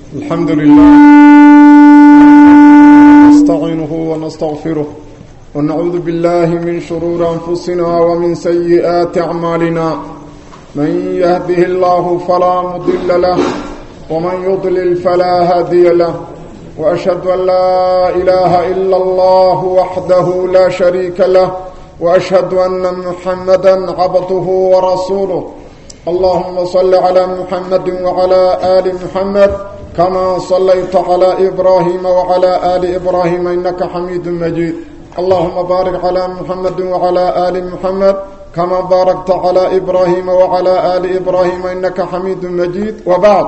الحمد لله نستعينه ونستغفره ونعوذ بالله من شرور أنفسنا ومن سيئات أعمالنا من يهده الله فلا مضل له ومن يضلل فلا هادي له وأشهد أن لا إله إلا الله وحده لا شريك له وأشهد أن محمدا عبده ورسوله اللهم صل على محمد وعلى آل محمد كما صليت على إبراهيم وعلى آل إبراهيم إنك حميد مجيد اللهم بارك على محمد وعلى آل محمد كما باركت على إبراهيم وعلى آل إبراهيم إنك حميد مجيد وبعد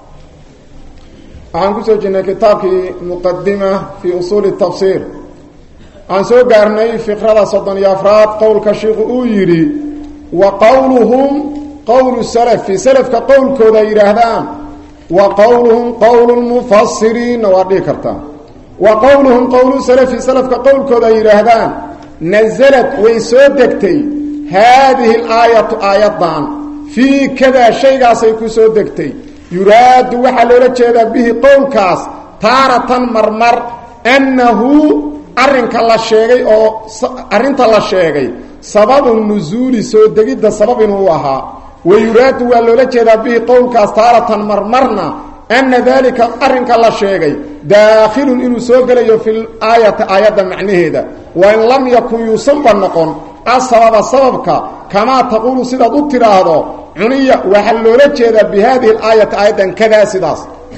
waxaan kusoo jirnay kitaabkii muqadima fii usuuli tafsiir waxaan soo gaarnay fikrada soddon iyo afraad qowlka shiiku uu yidhi wa qowluhum qowlu salafi salafka qowlkooda ay yidhaahdaan wa qowluhum qowlu lmufasiriinna waa dhihi kartaa wa qowluhum qowlu salafi salafka qowlkooda ay yidhaahdaan nasalad way soo degtay haadihi alaayatu aayaddan fii kadaa shaygaasay ku soo degtay yuraadu waxaa loola jeedaa bihi qowlkaas taaratan marmar annahu arrinka la sheegay oo arrinta la sheegay sababu nusuuli soo degidda sabab inuu ahaa wa yuraadu waa loola jeedaa bihi qowlkaas taaratan marmarna anna daalika arrinka la sheegay daakhilun inuu soo gelayo fi aayati aayadda macnaheeda wain lam yakun yuusanba noqon asababa sababka kamaa taquulu sidaad u tidhaahdo cuniya waxaa loola jeedaa bi haadihi alaayati aayaddan kadaa sidaas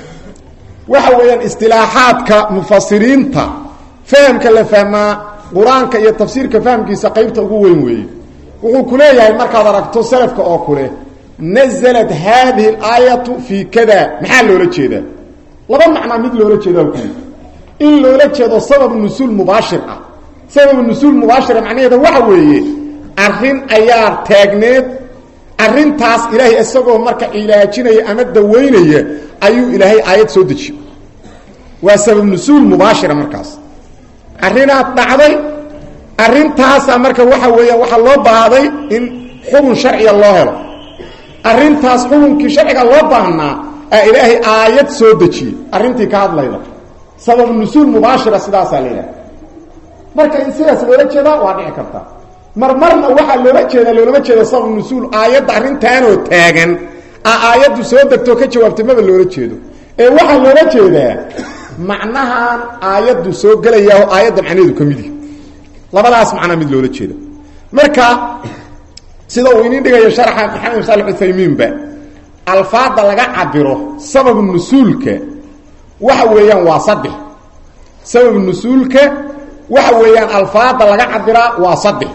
waxa weeyaan istilaaxaadka mufasiriinta fahamka la fahmaa qur-aanka iyo tafsiirka fahamkiisa qaybta ugu weyn weeye wuxuu ku leeyahay markaad aragto salafka oo kule nazalat haadihi alaayatu fii kada maxaa loola jeedaa laba macnaa mid loola jeedaa ku in loola jeedo sabab nusuul mubaashir ah sabab nusuul mubaashira macnaheeda waxa weeye arrin ayaa taagneed arrintaas ilaahay isagoo marka cilaajinaya ama dawaynaya ayuu ilaahay aayad soo dejiyo waa sabab nusuul mubaashira markaas arrinaad dhacday arrintaasaa marka waxa weeyaan waxaa loo baahday in xukun sharciga loo helo arrintaas xukunkii sharciga loo baahnaa aa ilaahay aayad soo dejiyey arrintii ka hadlayda sabab nusuul mubaashira sidaasaa la yidhaha marka in sidaas loola jeedaa waa dhici karta marmarna waxaa loola jeedaa loolama jeedo sabab nusuul aayadda arrintaanoo taagan a aayaddu soo degtoo ka jawaabtay maba loola jeedo ee waxaa loola jeedaa macnahan aayaddu soo gelayaa oo aayadda macnaheedu ka mid yahi labadaas macnaa mid loola jeeda marka sida uu inin dhigayo sharxa maxamed saalex uthaymiinba alfaada laga cabiro sabab nusuulka waxa weeyaan waa saddex sabab nusuulka waxa weeyaan alfaada laga cabiraa waa saddex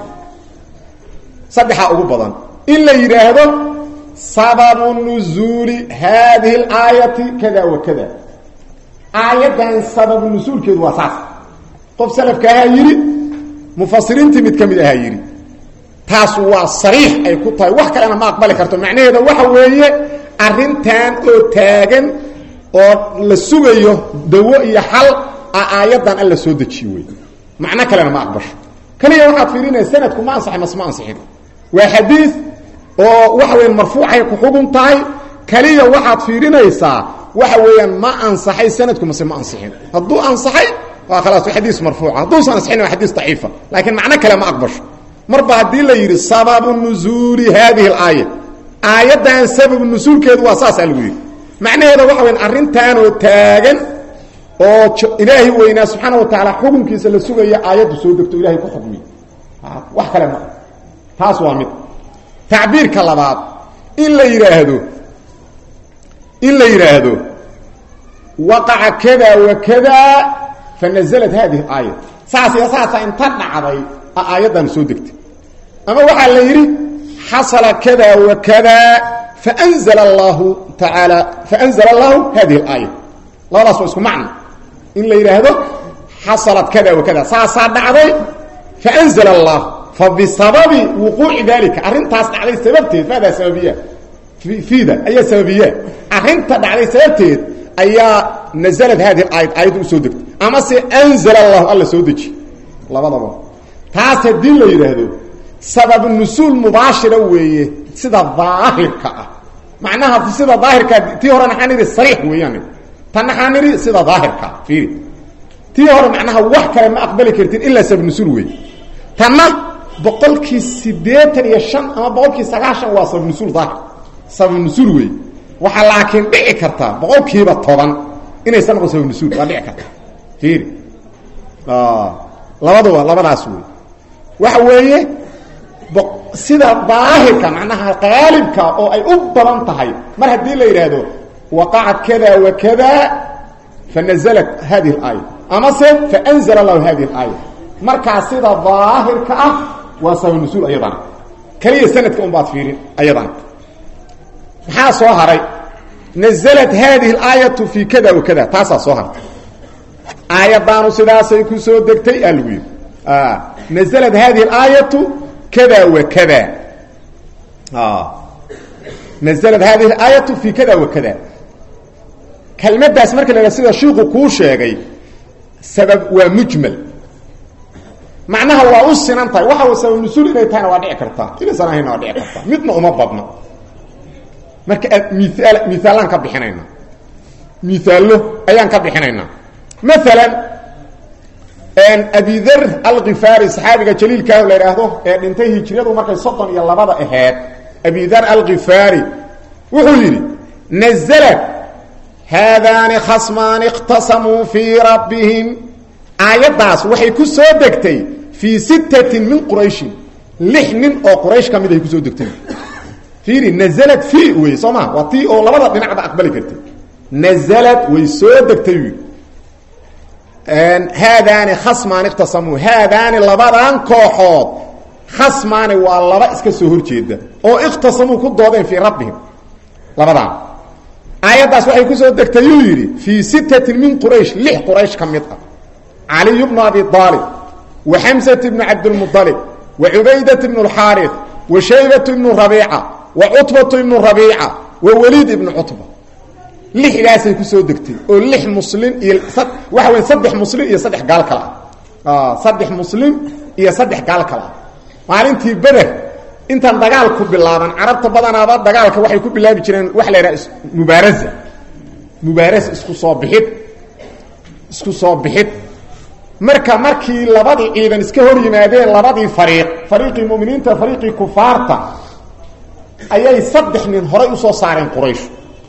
saddexaa ugu badan in la yidhaahdo sababu nuzuuli haadihi alaayati kada wa kada aayaddan sababu nusuulkeedu waa saas qof salafka ahaa yidhi mufasiriintii mid ka mid ahaa yidhi taas waa sariix ay ku tahay wax kalena ma aqbali karto macnaheeda waxa weeye arrintan oo taagan oo la sugayo dawo iyo xal a aayaddan alla soo dejiye wey macno kalena ma aqbasho kaliya waxaad fiirinaya sanadku ma ansaxay mas ma ansixin waa xadiid oo waxa weyan marfuucay ku xugun tahay kaliya waxaad fiirinaysaa waxa weeyaan ma ansaxay sanadku mase ma ansixin hadduu ansaxay waa khalaas xadiis marfuuca hadduusan ansixin waa xadiis daciifa laakiin macno kale ma aqbasho marba haddii la yidhi sababu nuzuuli haadihi alaaya aayaddan sababu nusuulkeedu waa saasaa lagu yidhi macnaheeda waxa weyan arrintaanoo taagan oo ilaahay weynaa subxaana wa tacaala xukunkiisa la sugaya aayaddu soo degto ilahay ku xukmiy wax kale ma taas waa mid tacbiirka labaad in la yidhaahdo in la yidhaahdo waqaca kada wa kada fa nazalat haadihi aaya saas iyo saasa inta dhacday a aayaddan soo degtay ama waxaa la yidhi xasala kada wa kada faanzla allahu tacaala faanzla allahu hadihi alaaya labadaas waa isku macno in la yidhaahdo xasalat kada wa kada saasaa dhacday faanzla allah fa bisababi wuquuci dalika arrintaas dhacday sababteed maadaa sababiya fiida ayaa sababiya arrinta dhacday sababteed ayaa nazalad hadihi aayad aayadda usoo degtay ama se anzla allahu alla soo deji labadaba taas haddii la yidhaahdo sabab nusuul mubaashira weeye sida daahirka ah macnaha sida daahirka tii horena waxaan idhi sariix weeyaan tanna xaa nidhi sida daahirka fiiri tii hore macnaha wax kale ma aqbali kartin ilaa sabnusul wey tanna boqolkii siddeetan iyo shan ama boqolkii sagaashan waa sabnusul daahir sabnusul wey waxaa laakiin dhici kartaa boqolkiiba toban inaysan noqon sabnusul waa dhici karta fiiri labaduba labadaas wey waxa weeye sida daahirka macnaha qaalibka oo ay u badan tahay mar haddii la yidhaahdo waqacat kada wa kada fanaزlat hadihi اlaaya amase faanzla lahu hadihi اlaaya markaa sida daahirka ah waa sabnusul ayadana keliya sanadka un baad fiirin ayadana maxaa soo haray naزlat hadihi اlaayatu fi kada wa kada taasaa soo hartay aayadaanu sidaasay ku soo degtay aa lagu yidhi naزlat hadihi اlaayatu kada wa kada naزlat hadihi اlaayatu fi kada wa kada kelmadaas marka la sida shiiku kuu sheegay sabab waa mujmal macnaha waa u sinan tahay waxa sabab nusuul inay tahayna waa dhici kartaa inaysan ahayna waa dhici kartaa midna uma badno marka miaal miaalaan ka bixinayna miaallo ayaan ka bixinaynaa maalan abidar alkifaari saxaabiga jaliilkaa la idhaahdo ee dhintay hijriyadu markay soddon iyo labada aheed abidar alkifaari wuxuu yidhi naزlat haadaani khasmaani اkhtasamuu fii rabbihim aayaddaas waxay ku soo degtay fii sittatin min qurayshin lix nin oo quraysh ka mid ay kusoo degtay fiiri naزlat fi wey soo maa waa tii oo labada dhinacba aqbali kartay naزlat way soo degtay wy haadaani khasmaani ikhtasamuu haadaani labadan kooxood khasmaani waa laba iska soo horjeeda oo ikhtasamuu ku doodeen fii rabbihim labadaan aayaddaas waxay kusoo degtay yuu yidhi fii sittatin min quraysh lix quraysh ka mid ah caliy bnu abi aalib wa xamsat bnu cabdilmualib wa cubaydat bnu اlxaarif wa shaybatu ibnu rabiica wa cutbatu ibnu rabiica wa weliid ibnu cutba lixdaasay kusoo degtay oo lix muslim iyo waxa wey saddex muslim iyo saddex gaal kale ah saddex muslim iyo saddex gaal kale ah maalintii beder intaan dagaalku bilaaban carabta badanaaba dagaalka waxay ku bilaabi jireen waxa la yidhaha mubaaraza mubaarasa isku soo bixid isku soo bixid marka markii labadii ciidan iska hor yimaadeen labadii fariiq fariiqii muminiinta fariiqii kufaarta ayay saddex nin horay usoo saareen quraysh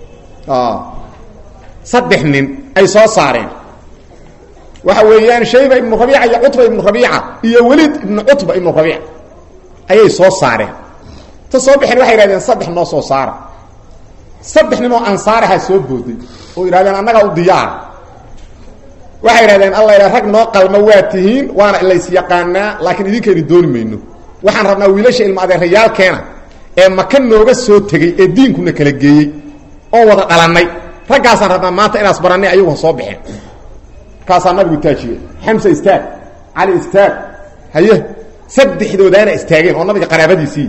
saddex nin ay soo saareen waxa weeyaan shayba ibnu rabiica iyo cutba ibnu rabiica iyo welid ibnu cutba ibnu rabiica ayay soo saareen ta soo bixeen waxay yidhahdeen saddex noo soo saara saddex nin oo ansaaraha soo booday oo yidhahdeen annagaa u diyaara waxay yidhahdeen alla yidha rag noo qalma waa tihiin waana laysyaqaanaa laakiin idinkaynu dooni mayno waxaan rabnaa wiilasha ilma adeerayaalkeena ee maka nooga soo tegey ee diinkuna kala geeyey oo wada dhalannay raggaasaan rabnaa maanta inaas barannay ayagu ha soo baxeen markaasaa nabigu taajiyey xamse istaag cali istaag haye saddexdoodaana istaageen oo nabiga qaraabadiisii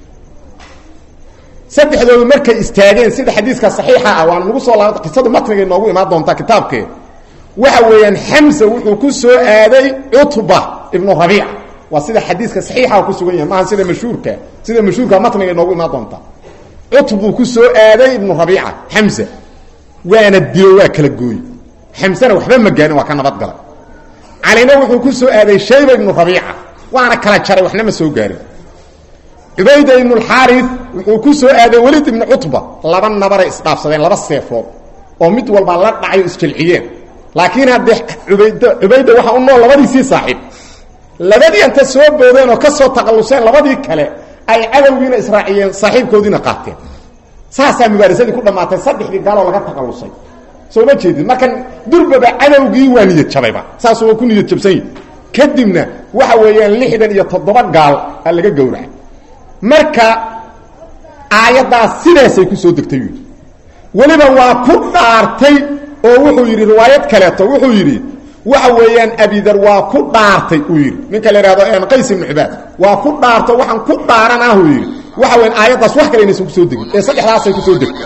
saddexdoodu markay istaageen sida xadiiska saxiixa ah waan nagu soo laabata qisadu matnigay noogu imaan doontaa kitaabkee waxa weeyaan xamse wuxuu ku soo aaday cutba ibnu rabiica waa sida xadiiska saxiixa ku sugan yahay maaha sida mashhuurka sida mashhuurka matnigay noogu imaan doontaa cutbuu ku soo aaday ibnu rabiica xamse waana dilo waa kala gooye xamsena waxba ma gaarin waa ka nabadgalay calina wuxuu ku soo aaday shayba ibnu rabiica waana kala jaray waxna ma soo gaarin cubayda ibnu alxaarif wuxuu ku soo aaday welid ibnu cutba laba nabaray isdhaafsadeen laba seefood oo mid walba la dhacayo isjilciyeen laakiin haddee ubayda cubayda waxaa u nool labadiisii saaxiib labadii anta soo boodeen oo ka soo taqalluseen labadii kale ay cadowgiina israaciyeen saaxiibkoodiina qaateen saasaa mubaarasadii ku dhammaatay saddexdii gaaloo laga taqallusay soo ma jeedid marka durbaba cadowgii waa niyad jabayba saasuu waa ku niyad jabsan yihi kadibna waxa weeyaan lixdan iyo toddoba gaal a laga gowracay marka aayaddaas sidaasay ku soo degtay yidhi weliba waa ku dhaartay oo wuxuu yidhi riwaayad kaleeto wuxuu yidhi waxa weeyaan abidar waa ku dhaartay uu yidhi ninka la ihahdo qays ibnu cibaad waa ku dhaarto waxaan ku dhaaranah uu yidhi waxa weyan aayaddaas wax kale inaysan kusoo degin ee saddexdaasay kusoo degtay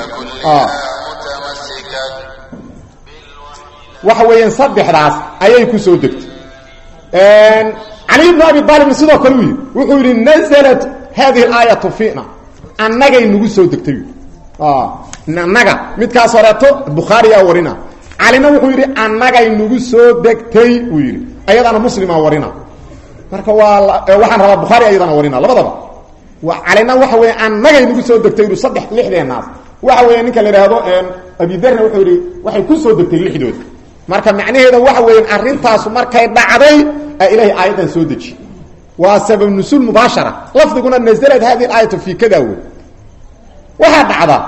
waxa weeyaan saddexdaas ayay ku soo degtay cali ibnu abi aalibna sidoo kale u yidhi wuxuu yidhi naزlat hadihi اlaayatu fiina annagay nagu soo degtay annaga midkaas horeeto bukhaariyaa warina calina wuxuu yidhi annagay nagu soo degtay uu yidhi ayadana muslimaa warina marka waa waxaan rabaa bukhaari ayadana warina labadaba calina waxa weya annagay nagu soo degtay yidhi saddex lixdeenaas waxa weya ninka la idhaahdo abidarna wuxuu yidhi waxay ku soo degtay lixdooda marka macnaheeda waxa weya arrintaasu markay dhacday a ilaahay aayaddan soo deji waa sabab nusuul mubaashara lafdiguna nazlad hadihi aayatu fi kada wey waxaa dhacda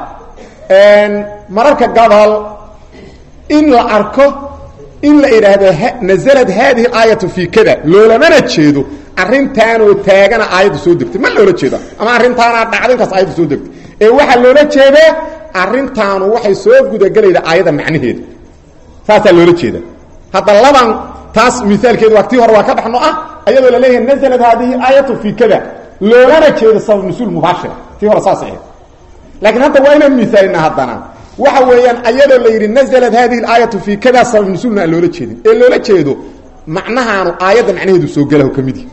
mararka gabal in la arko in la idhaahdo nazlad hadihi aayatu fi kada loolamana jeedo arrintaanoo taagana aayaddu soo degtay ma loola jeeda ama arrintaanaa dhacdo inkaas aayaddu soo degtay ee waxaa loola jeedaa arrintaanu waxay soo gudagelayda aayadda macnaheeda saasaa loola jeeda hadda laban taas miaalkeedu waa tii hore waa ka baxno ah ayadoo la leeyahay nazlad haadihi aayatu fi kada loolana jeedo sabab nusuul mubaashira tii hore saas ahayd laakiin hadda waa inaan miaalina haddana waxa weeyaan ayadoo la yidhi nazlad hadihi aayatu fi kada sabab nusuulna aan loola jeedin ee loola jeedo macnahaanu aayadda macnaheedu soo galaho ka midi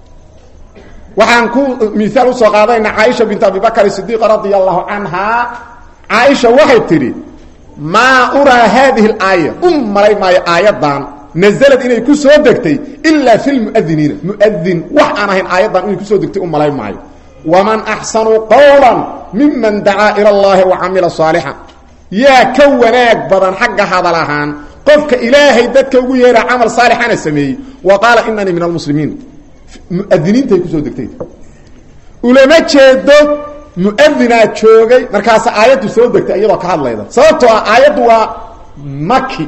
waxaan ku miaal usoo qaadayna caaisha bint abi bakr sidiiq radia allahu canhaa caaisha waxay tidhi maa uraa haadihi alaaya u malay maayo aayaddan nazlad inay ku soo degtay ilaa fi lmuadiniina muadin wax aan ahayn aayaddan inay kusoo degtay u malay maayo waman axsanu qowla miman dacaa ila allahi wa camila saalixan yaa ka wanaag badan xagga hadal ahaan qofka ilaahay dadka ugu yeera camal saalixana sameeyey wa qaala inanii min almuslimiin muadiniintay kusoo degtay ulama jeedo muadinaa joogay markaasa aayaddu soo degtay iyadoo ka hadlayda sababtoo ah aayaddu waa maki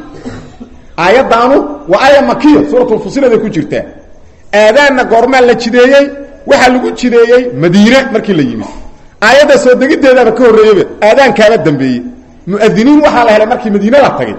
aayaddaanu waa aaya makiya suuratulfusiladay ku jirtaa aadaanna goormaa la jideeyey waxaa lagu jideeyey madiine markii la yimid aayadda soo degiddeedaaba ka horreeyeyba aadaankaaba dambeeyey muadiniin waxaa la helay markii madiine la tagay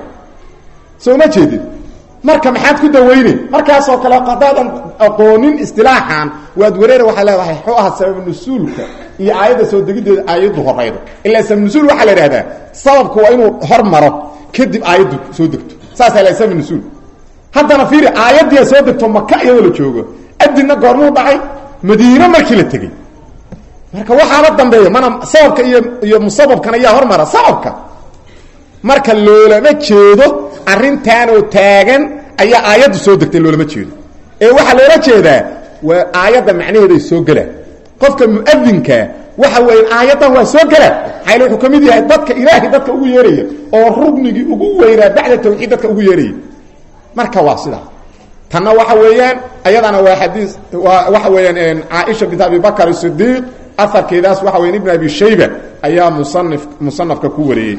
soo ma jeedid marka maxaad ku daweyne markaasoo kale hadaadan aqoonin istilaaxan waad wareera waxaa leedahay xuu aha sabab nusuulka iyo aayadda soo degiddeeda aayaddu horaydo ilaa sabab nusuul waxaa la idhahdaa sababku waa inuu hor maro kadib aayaddu soo degto saasaa la sabab nusuul haddana fiiri aayaddiia soo degto maka iyadoo la joogo adinna goormuu dhacay madiine markii la tegey marka waxaaba dambeeya mana sababka iyo iyo musababkan ayaa hormara sababka marka loolama jeedo arrintaanoo taagan ayaa aayaddu soo degtay loolama jeedo ee waxaa loola jeedaa waa aayadda macnaheeday soo gelaa qofka muadinkaa waxa weeye aayaddan waa soo gelaa maxayl wuxuu ka mid yahay dadka ilaahay dadka ugu yeeraya oo rugnigii ugu weynaa bacda tawxiid dadka ugu yeeraya marka waa sidaa tanna waxa weeyaan ayadana waa xadiis waa waxa weeyaan caaisha bint abi bakr sidiiq aharkeedaas waxa weyan ibn abi shayba ayaa musanif musanafka ku wareeyey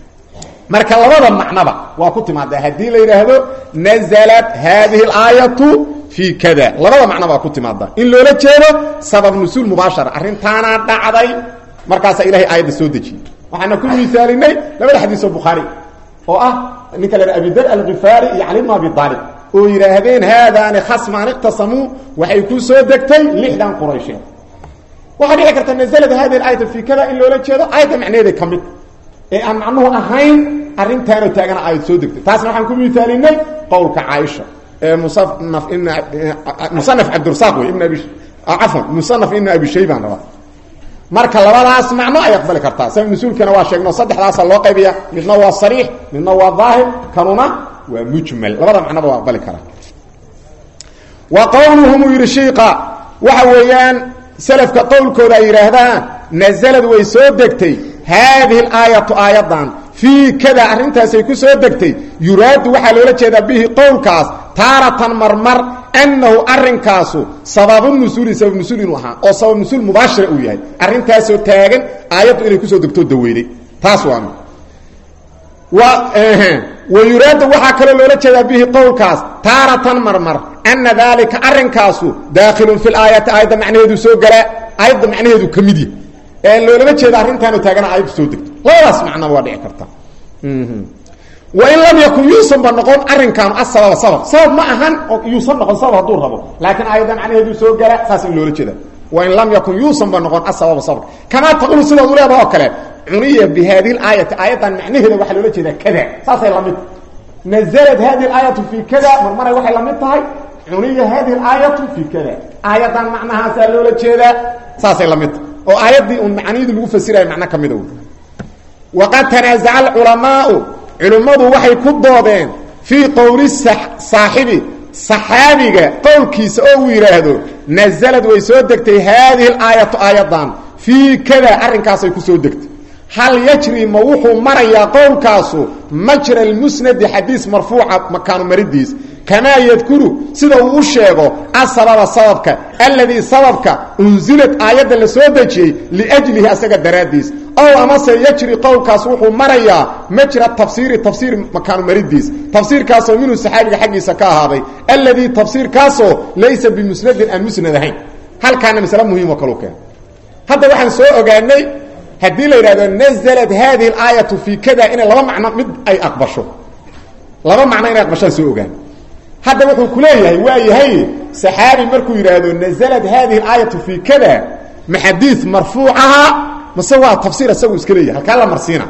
marka labada macnaba waa ku timaada haddii la yidhaahdo naزlat hadihi اlaayatu fi kada labada macno baa ku timaada in loola jeedo sabab nusuul mubaashara arrintaanaa dhacday markaasaa ilahay aayadda soo dejiyey waxaana ku misaalinay labada xadiisoo bukhaari oo ah ninka la abidar alkifaari iyo cali bn abi aalib oo yidhaahdeen haadaani khasmaan iqtasamuu waxay ku soo degtay lixdan quraysheed waxaa dhici karta naزlat hadihi aayatu fi kada in loola jeedo aayadda macnaheeda ka mid ee aan macnuhu ahayn arrintaanoo taagana aayad soo degtay taasna waxaan ku misaalinay qowlka caaisha ee musanaf ibn musanaf cabdirasaaq wey ibn abi cafwan musanaf ibn abi shaybaan rabaa marka labadaas macno ay aqbali kartaa sabab nusuulkana waa sheegno saddexdaasa loo qaybiya midna waa sariix midna waa daahir kanuna waa mujmal labada macnoba waa aqbali karaa wa qowluhum uu yidhi shiiqa waxa weeyaan selafka qowlkooda ay yidhaahdaan nazalad way soo degtay haadihi alaayatu aayaddan fii kada arrintaasay ku soo degtay yuraadu waxaa loola jeedaa bihi qowlkaas taaratan marmar annahu arrinkaasu sababu nusuuli sabab nusuul inuu ahaa oo sabab nusuul mubaashira uu yahay arrintaasoo taagan aayaddu inay kusoo degtoo daweyday taas waa mid wa yuraadu waxaa kaloo loola jeedaa bihi qowlkaas taaratan marmar ana daalika arrinkaasu daakhilun fi laayati aayadda macnaheedu soo galaa aayadda macnaheedu ka mid yahay loolama jeeda arrintaanoo taagana aayaddu soo degto labadaas macnaba waa dhici karta wain lam yakun yuusanba noqon arrinkaanu asababa sabab sabab ma ahan oo yuusan noqon sabab hadduu rabo laakiin aayadda macnaheedu soo gala saas in loola jeeda wain lam yakun yuusanba noqon asababa sabab kamaa taqulu sidaad u leedaha oo kale cuniya bi hadihi laayati aayaddan macnaheeda waxaa loola jeedaa kada saasay lamid naزlat hadihi aayatu fi kada marmaray waxay la mid tahay cuniya hadihi aayatu fi kada aayaddan macnahaasaa loola jeedaa saasay la mid tahay oo aayaddii un macnihidii lagu fasirayo macno ka mida waqad tanaazaca alculamaau culimmadu waxay ku doodeen fii qowli saaxibi saxaabiga qowlkiisa oo uu yidhaahdo nazalad way soo degtay haadihi alaayatu aayadan fii kada arrinkaasay ku soo degtay hal yajri ma wuxuu marayaa qowlkaasu majra almusnadi xadiis marfuuca makaanu maridiis kamaa yadkuru sida uu u sheego asababa sababka alladii sababka unsilad aayadda la soo dejiyey liajlihi asaga daraaddiis ow amase yajri qowlkaas wuxuu marayaa majra tafsiiri tafsiir makaanu maridiis tafsiirkaasoo minhu saxaabiga xaggiisa ka ahaaday alladii tafsiirkaasoo laysa bimusnadin aan musnad ahayn halkaana masale muhiimoo kalu keen hadda waxaan soo ogaanay haddii la yidhahdo naزlat hadihi اlaayatu fii kada inay laba macno mid ay aqbasho laba macno inay aqbashaan soo ogaan hadda wuxuu ku leeyahay waa yahay saxaabi markuu yidhaahdo naزlat hadihi اlaayatu fii kada ma xadiis marfuucaha mase waa tafsiir isagu iska leeyahay halkaa la marsiina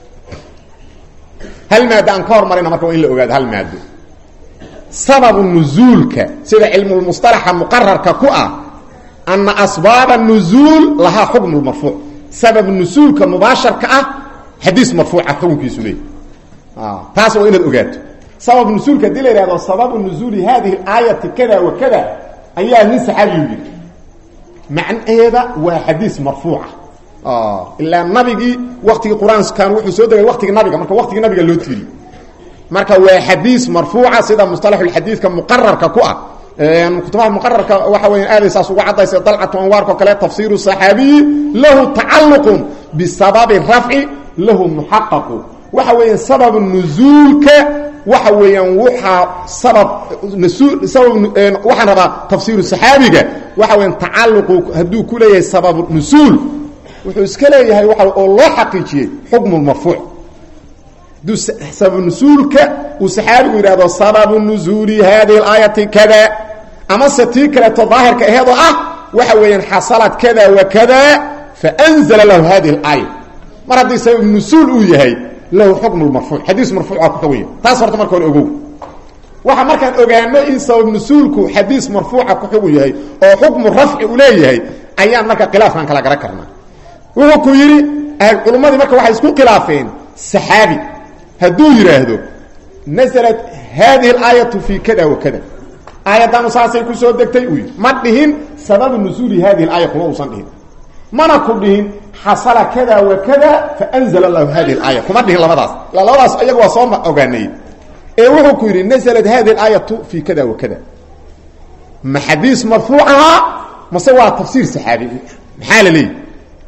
hal maado aan ka hormarina marka waa in la ogaado hal maado sababu nuzuulka sida cilmulmusطalaxa muqararka ku ah ana asbaaba nuzuul lahaa xukm marfuuc sabab nusuulka mubaasharka ah xadiis marfuuca xukunkiisu leey taas waa inaad ogaato sabab nusuulka hadii la yihahdo sababu nuzuuli hadihi aayati kada wa kada ayaa nin saxaabiyu yidhi macnaheeda waa xadiis marfuuca ilaa nabigii waktigii qur-aankan wuxuu soo degay waktigii nabiga marka waktigii nabiga loo tiiriy marka waa xadiis marfuuca sida musطalaxuxadiidka muqararka ku ah kutubaha muqararka waxa weya aaday saas uga caddaysa dalcatu anwaarko kale tafsiiru صaxaabiyi lahu tacaluqu bisababi rafci lahu muxaqaqu waxa weeyaan sabab nuzuulka waxa weeyaan waaa sabab sabab waxaan rabaa tafsiiru صaxaabiga waxa weyan tacaluqu hadduu ku leeyahay sabab nusuul wuxuu iska leeyahay waa oo loo xaqiijiyey xukmu marfuuc haduu sabab nusuulka uu saxaabigu yidhahdo sababu nuzuuli hadihi اlaayati kada amase tii kaleeto daahirka aheedoo ah waxa weeyaan xasalad kada wa kada faanzla lahu hadihi اlaaya mar haddii sabab nusuul uu yahay lahu xukm marfuuc xadiis marfuuca ku xugaya taas horta marka hore ogow waxa markaan ogaano in sabab nusuulku xadiis marfuuca ku xugu yahay oo xukmu rafci uu leeyahay ayaan marka khilaafkan kala garan karnaa wuxuu ku yidhi culummadii marka waxay isku khilaafeen saxaabi hadduu yidhaahdo naزlat hadihi اlaayatu fii kada wa kada aayaddaanu saasay ku soo degtay uu yidhi ma dhihin sababu nusuuli hadihi اlaaya kuma uusan dhihin mana ku dhihin xasala kada wa kada faanzla lahu hadihi اlaaya kuma dhihin labadaas labadaas iyaga waa soo ogaanay ee wuxuu ku yidhi naزlat hadihi اlaayatu fii kada wa kada ma xadiis marfuucaha mase waa tafsiir saxaabi maxaa la leeyihi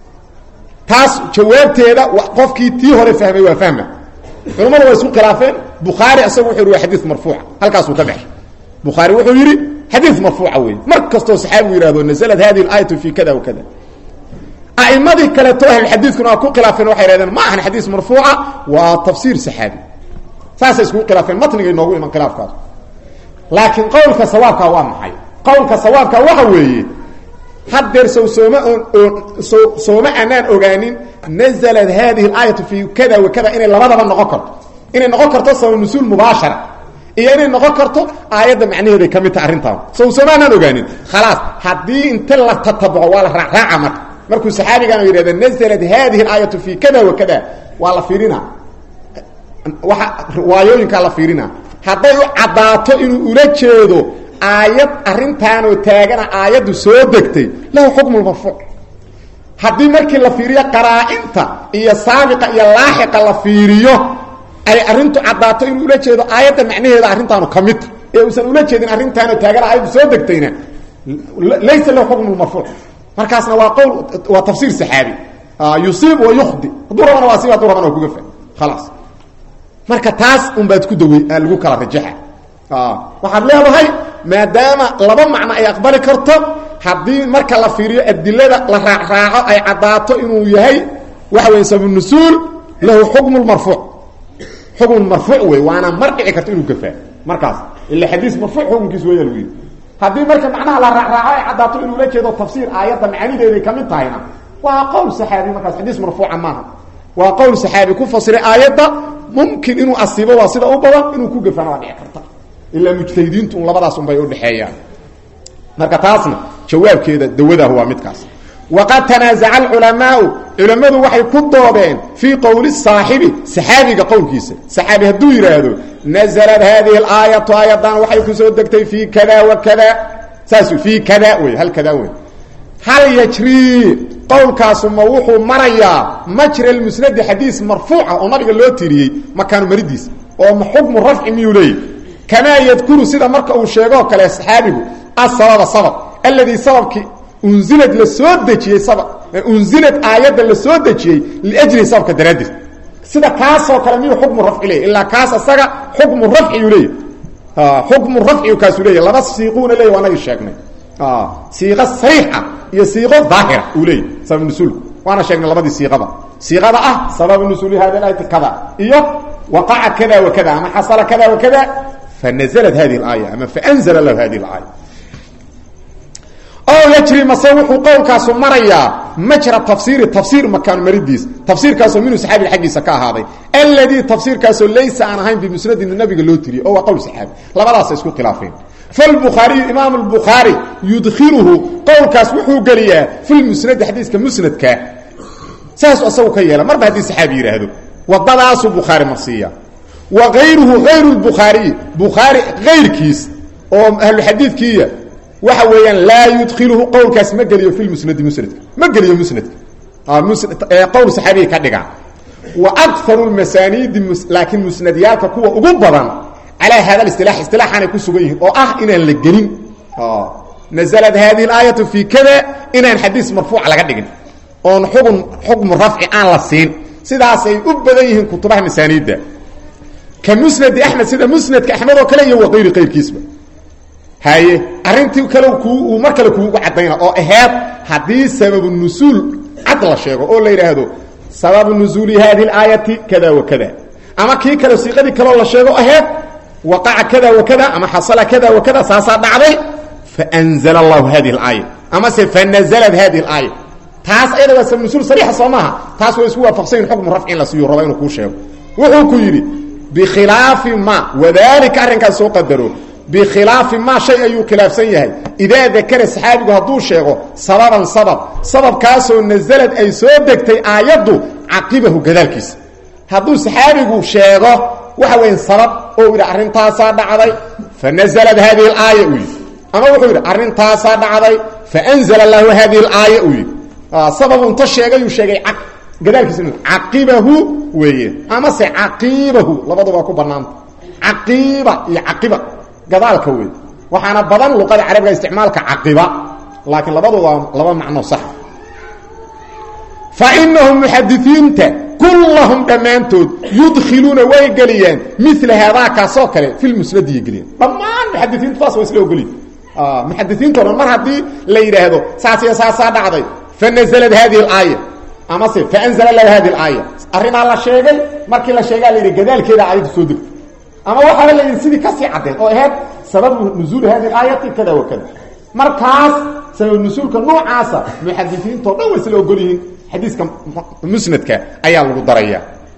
taas jawaabteeda qofkii tii hore fahmay waa fahma culamadu waa isku khilaafeen bukhaari isagu wuxuu yidhi waa xadiis marfuuca halkaasuu ka baxay bukhaari wuxuu yidhi xadiis marfuuca wey mar kastoo saxaabigu yihahdo naزlat hadihi اlaayatu fi kada wa kada a'imadii kaleeto ahlulxadiidkuna waa ku khilaafeen waxay hahdeen ma ahan xadiis marfuuca waa tafsiir saxaabi saasay iskugu khilaafeen matnigay noogu iman khilaafkaas laakiin qowlka sawaabka waa maxay qowlka sawaabka waxa weeye haddeer sow sooma oon so sooma aanaan ogaanin naزlat hadihi اlaayatu fi kada wa kada inay labadaba noqon karto inay noqon karto sabab nusuul mubaashara iyo inay noqon karto aayadda macnaheeday ka mid taha arrintaan sow sooma aanaan ogaanin khalaas haddii inta la tatabuco waa la raacraaca marka markuu saxaabigan yidhahda naزlat hadihi اlaayatu fi kada wa kada waa la fiirina waa riwaayooyinkaa la fiirina hadday u caddaato inuu ula jeedo aayad arrintaanoo taagana aayaddu soo degtay lahu xukmu marfuuc haddii markii la fiiriyo qaraa-inta iyo saabiqa iyo laaxiqa la fiiriyo ay arrintu caddaato inuu ula jeedo aayadda macnaheeda arrintaanu ka midta ee uusan ula jeedin arrintaanoo taagana aayaddu soo degtayna laysa lahu xukmu marfuuc markaasna waa qowl waa tafsiir saxaabi yusiib wa yukhdi hadduu rabana waa siib hadduu rabana waa kugafa khalaas marka taas unbaad ku dawey lagu kala rajaxa waxaad leedahay maadaama laba macno ay aqbali karto haddii marka la fiiriyo adilada la raacraaco ay caddaato inuu yahay waxa weya sabanusuul lahu xukmu marfuuc xukmu marfuuc wey waana mar dhici karto inuu gafaa markaas ila xadiis marfuuc xukunkiis weya lagu yidhi haddii marka macnaha la raacraaco ay caddaato inuu la jeedo tafsiir aayadda macanideeday ka mid tahayna waa qowl saxaabi markaas xadiis marfuuca maaha waa qowl saxaabi ku fasiray aayadda mumkin inuu asiibo waa sida u badan inuu ku gafana waa dhici karta ilaa mujtahidiintu un labadaas unbay udhexeeyaan marka taasna jawaabkeeda dawadaah waa midkaas waqad tanaasaca alculamaau culammadu waxay ku doodeen fii qowli saaxibi saxaabiga qowlkiisa saxaabi hadduu yidhaahdo naزlat hadihi اlaayatu aayadan waxay ku soo degtay fii kada wa kada saas fii kada wey hal kada wey hal yajrii qowlkaasu ma wuxuu marayaa majra lmusnadi xadiis marfuuca oo nabiga loo tiriyey makaanu maridiis oo ma xukmu rafci miyuu leeyahy kamaa yadkuru sida marka uu sheegoo kale saxaabigu asababa sabab alladii sababkii unzilad la soo dejiyey sabab unzilad aayadda la soo dejiyey liajli sababka daraaddeed sida kaasoo kale miyuu xukmu rafci leeyahy ilaa kaas asaga xukmu rafciyuu leeyahy xukmu rafciyu kaasuu leeyahy laba siiquuna leeyahy waa nagi sheegnay siiqo sariixa iyo siiqo daahira uu leeyahy sabab nusuulku waana sheegnay labadii siiqada siiqada ah sababu nusuuli hada aayati kada iyo waqaca kada wa kada ama xasala kada wa kada fanazlat hadihi اlaaya ama faanzla lahu hadihi اlaaya o yajri mase wuxuu qowlkaasu marayaa majra tafsiiri tafsiir makaan maridiis tafsiirkaasoo minhu saxaabiga xaggiisa ka ahaaday alladii tafsiirkaasoo laysa aan ahayn bimusnadin nabiga loo tiriyey oo waa qowl saxaabi labadaasa isku khilaafeen falbukhaariyu imaam lbukhaari yudkiluhu qowlkaas wuxuu geliyaa fi lmusnadi xadiiska musnadka saasuu asagu ka yeela marba haddii saxaabi yidhaahdo wadadaasuu bukhaari marsiiya wa ayruhu ayru lbukhaariyi bukhaari ayrkiis oo ahluxadiidkiiya waxa weeyaan laa yudkiluhu qowlkaas ma geliyo fi musnadi musnadka ma geliyo musnadka qowl saxaabiga ka dhiga wa akaru lmasaaniidi laakiin musnadyaalka kuwa ugu badan calaa hada isilaax isilaaxaanay ku sugan yihiin oo ah inaan la gelin naزlat hadihi اlaayatu fii kada inaan xadiis marfuuca laga dhigin oon xugun xukmu rafci aan la siin sidaasay u badan yihiin kutubaha masaaniidda ka musnadi axmed sida musnadka axmed oo kale iyo waqayri qayrkiisba haye arrintii kale uu mar kale kuugu caddayna oo aheed haddii sababu nusuul cad la sheego oo la yidhaahdo sababu nusuuli hadihi اlaayati kada wa kada ama kii kale siiqadii kaleo la sheego aheed waqaca kada wa kada ama xasala kada wa kada saasaa dhacday faanzla allahu hadihi اlaaya amase fanaزlat hadihi اlaaya taas ayada waa sabab nusuul sariixa soo maaha taas waa isku waafaqsanyin xukmu rafci in la siiyo raba inuu kuu sheego wuxuu ku yidhi bikhilaafi ma wadalika arrinkaas soo qadaro bikhilaafi ma shay ayuu khilaafsan yahay idaa dakara saxaabigu hadduu sheego sababan sabab sababkaasoo nasalad ay soo degtay aayaddu caqibahu gadaalkiisa hadduu saxaabigu sheego waxa weya sabab oo yidhi arrintaasaa dhacday fanazlat hadihi اlaaya uu yidhi ama wuxuu yidhi arrintaasaa dhacday faanzla lahu hadihi اlaaya uu yidhi sabab unta sheegayuu sheegay gadaalkiisa caqibahu weeye amase caqiibahu labaduba ku banaanta caqiiba iyo caqiba gadaalka wey waxaana badan luqada carabiga isticmaalka caqiba laakiin labadooda laba macno sax fa inahum muxadisiinta kullahum dhammaantood yudkhiluuna way geliyaan mila haadaa kaasoo kale fi lmusnadiya geliyaan dhammaan muxadisiintu taas waa isla ogoliy muxadisiinto dhan mar haddii la yidhaahdo saas iyo saasaa dhacday fanazlat hadihi اlaaya amase faanzla lahu hadihi اlaaya arrinaa la sheegay markii la sheegaa la yidhi gadaalkeeda aayaddu soo degto ama waxaaba la yidhi sidii kasii caddeed oo aheyd sababu nuzuuli hadihi اlaayati kada wa kada markaas sabab nusuulka noocaasa muxadisiintao dhan way isla ogol yihiin xadiiska musnadka ayaa lagu daraya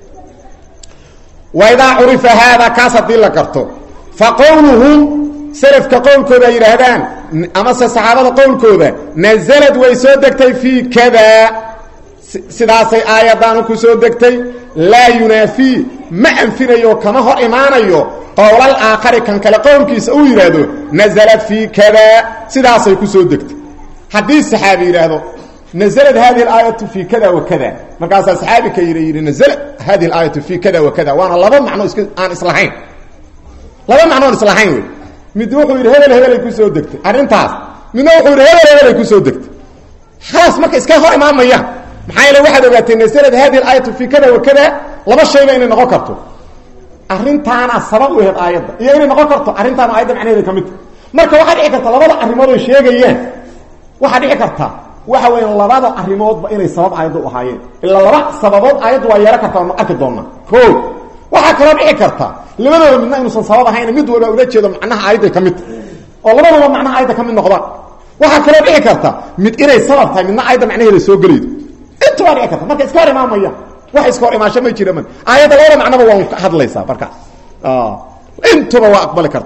waidaa curifa haada kaas haddii la garto fa qowluhum selafka qowlkooda ay yidhaahdaan amase saxaabada qowlkooda nazalad way soo degtay fii kada sidaasay aayadaanu ku soo degtay laa yunaafii ma anfinayo kama hor imaanayo qowlal aakhari kan kale qowlkiisa uu yidhaahdo naزlat fii kada sidaasay ku soo degtay haddii saxaabi yidhaahdo naزlat hadihi اlaayatu fii kada wa kada markaasaa saxaabi ka yidhi yidhi naزlat hadihi اlaayatu fii kada wa kada waana laba macno is aan islahayn laba macno aan islahayn wey mid wuxuu yidhi hebel hebelay ku soo degtay arrintaas midna wuxuu yidhi hebel hebelay ku soo degtay khalaas marka iska hor imaamayaan maxaa yeele waxaad ogaatay naslad hadihi aayatu fii kada wa kada laba shayba inay noqon karto arrintaana sabab u aheed aayadda iyo inay noqon karto arrintaana aayadda macnaheeda ka midta marka waxaa dhici karta labada arrimood ay sheegayaan waxaa dhici karta waxa weya labada arrimoodba inay sabab aayadda u ahaayeen ilaa laba sababood aayaddu waa yeehan kartaa nu arki doonaa o waxaa kaloo dhici karta labadooda midna inuusan sabab ahayn mid walba ula jeedo macnaha aayadday ka mid tahay oo labadooba macnaha aayadda ka mid noqdaan waxaa kaloo dhici karta mid inay sabab tahay midna aayadda macnaheeda soo gelaydo inta waa dhici karta marka iska hor imaamaya wax iska hor imaasho ma jira man aayadda labada macnoba waa ka hadlaysaa markaas intuba waa aqbali karta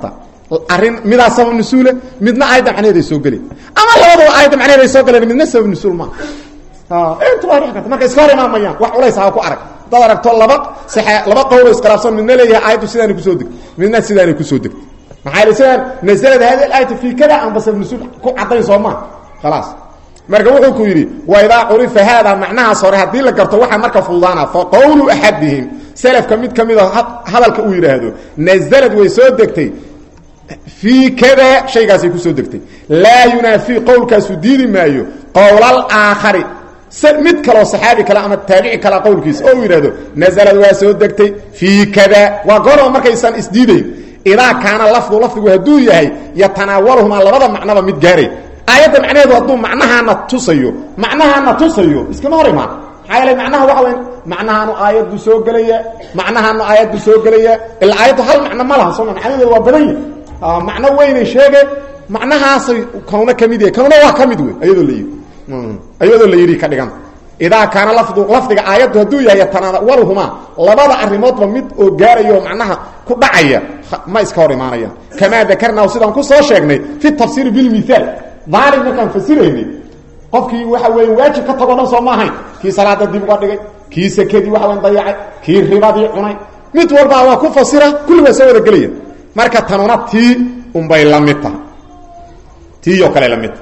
arrin midaa sabab nusuule midna aayadda macnaheed ay soo geli ama labadaba aayadda macnaheed ay soo galeen midna sabab nusuul maa inta waa dhici karta marka iska hor imaamayaan wax culays ha ku arag dad aragto laba saxe laba qowlo iskhilaafsan midna leeyahay aayaddu sidaanay kusoo degtay midna sidaanay kusoo degtay maxaa yidhi sidaan nasalad hadi aayatu fii kada amba sabab nusuul ku caddayn soo maa khalaas marka wuxuu ku yidhi wa idaa curifa haada macnahaas hore haddii la garto waxaa marka fududaana fa qowlu axadihim selafka mid ka mid a hadalka uu yidhaahdo nazalad way soo degtay fii kada shaygaasay kusoo degtay laa yunaafii qowlkaasu diidi maayo qowlal aakhari mid kaloo saxaabi kale ama taabici kale qowlkiisa oo uu yidhahdo nazalad waa soo degtay fii kada waa goorba markaysan isdiidayn idaa kaana lafdu lafdigu hadduu yahay yatanaawaluhumaa labada macnaba mid gaaray aayadda macnaheedu hadduu macnahaana tusayo macnahaana tusayo iskama hor imaan maxaa yeele macnaha waxa weya macnahaanu aayaddu soo gelaya macnahaanu aayaddu soo gelaya ila aayaddu hal macno ma laha sooma macnaheedu waa badan yahy macno weynay sheege macnahaasay kanuna ka mid yahay kanuna waa ka mid wey ayadoo la yidhi ayadoo la yidhi ka dhigan idaa kaana lafdu lafdiga aayaddu hadduu yahay yatanaawaluhumaa labada arrimoodba mid oo gaaraya oo macnaha ku dhacaya ma iska hor imaanayaan kamaa dakarnaahu sidaan ku soo sheegnay fi tafsiiri bilmithaal daalim markaan fasiraynay qofkii waxa weeye waajib ka tago dhan soo ma ahayn kii salaada dib uga dhigay kii sekadii waxa weyn dayacay kii ribadii cunay mid walbaa waa ku fasira kulli waa soo wada gelaya marka tanuna tii unbay la mid tahay tii oo kale la mid tahay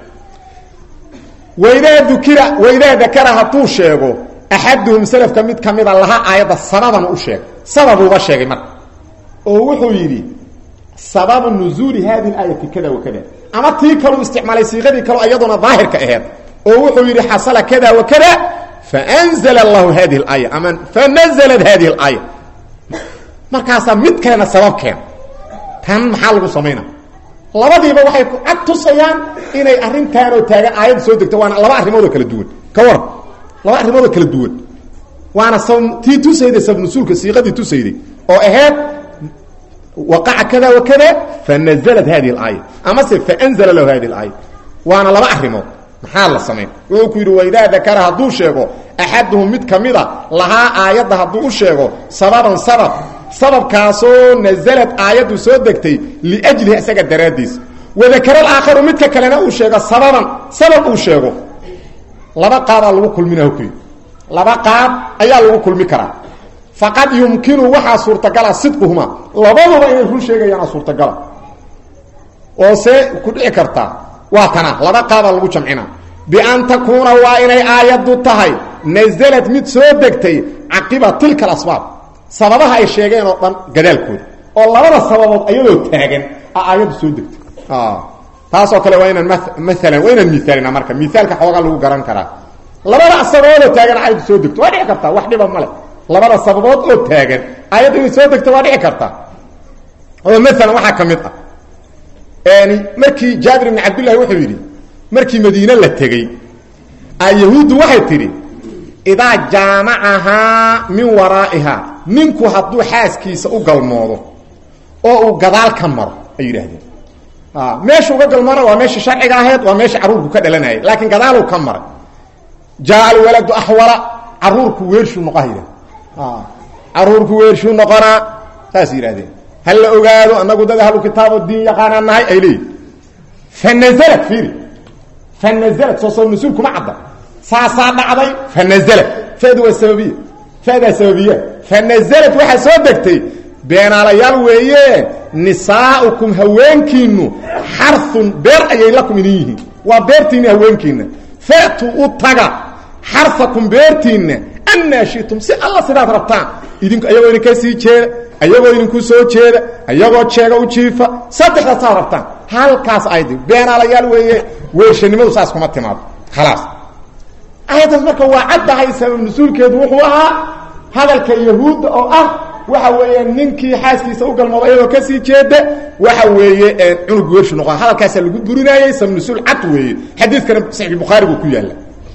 waidaa dukira waidaa dakara hadduu sheego axaduhum selafka mid ka mida laha aayadda sababan u sheeg sababuuba sheegay marka oo wuxuu yidhi sababu nuzuuli hadi aayati kada wa kada ama tii kaluu isticmaalay siiqadii kaloo iyaduna daahirka aheed oo wuxuu yidhi xasala kada wa kada faanzla allahu hadihi اlaaya ama fanaزlat hadihi اlaaya markaasaa mid kalena sabab keena tan maxaa lagu samayna labadiiba waxay ku cad tusayaan inay arrintaanoo taagan aayadda soo degto waana laba arrimoodoo kala duwan ka waran laba arrimoodoo kala duwan waana tii tusayday sabnusuulka siiqadii tusayday oo aheyd waqaca kada wa kada fanaزlat hadihi اlaaya amase faanzla lahu hadihi اlaaya waana laba arrimood maxaa la samayn wuxuu ku yidhi waidaa dakara hadduu sheego axaduhum mid ka mida lahaa aayadda hadduu u sheego sababan sabab sababkaasoo nazalad aayaddu soo degtay liajlihi isaga daraaddiis wadakara alaakharu midka kalena uu sheego sababan sabab uu sheego laba qaadaa lagu kulminaha ku yidhi laba qaab ayaa lagu kulmi karaa faqad yumkinu waxaa suurtagala sidquhuma labaduba inay run sheegayaana suurtagala oo see ku dhici kartaa waa tana laba qaabaa lagu jamcina bian takuuna waa inay aayaddu tahay nazalad mid soo degtay caqiba tilka alasbaab sababaha ay sheegeen oo dhan gadaalkooda oo labada sababood ayadoo taagan a aayaddu soo degtay taasoo kale waa inaan maalan waa inaan miaalina marka miaalka xoogaa lagu garan karaa labada sababoodoo taagan aayaddu soo degto waa dhici kartaa wax dhiba male labada sababood oo taagan aayaddu inay soo degto waa dhici kartaa oo maalan waxaa ka mid ah markii jaabir ibn cabdillahi wuxuu yidhi markii madiine la tegey yahuuddu waxay tidhi idaa jaamacahaa min waraa'ihaa ninku hadduu xaaskiisa u galmoodo oo uu gadaal ka maro ay yidhaahdeen meesha uga galmoona waa meesha sharciga ahayd waa meesha carruurku ka dhalanayay laakiin gadaaluu ka maray jaa alwaladu axwala caruurku weershuu noqoha yidhah caruurku weershuu noqonaa saas yidhahdeen hal la ogaado anagu dad ahlu kitaabo diin yaqaanaa nahay ay leeyihin fanaزlat fiiri fanaزlat soo soo mas-uul kuma cadda saasaa dhacday fanaزlat fadu waa sababiya fadaa sababiya fanaزlat waxaa soo degtay beenaalayaal weeye nisaaukum haweenkiinu xarun beer ayay lakum idin yihiin waa beertiinna haweenkiina fatu u taga xarakum beertiinna annaa shitum si alla sidaad rabtaan idinku ayagoo idinka sii jeeda ayagoo idinku soo jeeda ayagoo jeega u jiifa saddexdaas saad rabtaan halkaas aydi beenaalayaal weeye weershanimadu saas kuma timaado khalaas aayaddaas marka waa caddahay sabab nusuulkeedu wuxuu ahaa hadalka yahuudda oo ah waxa weeye ninkii xaaskiisa u galmooda ayadoo kasii jeeda waxa weeye cunug weershu noqo hadalkaasaa lagu burinaayey sabab nusuul cad weeye xadiidkana saxiixulbukhaariga uu ku yaalla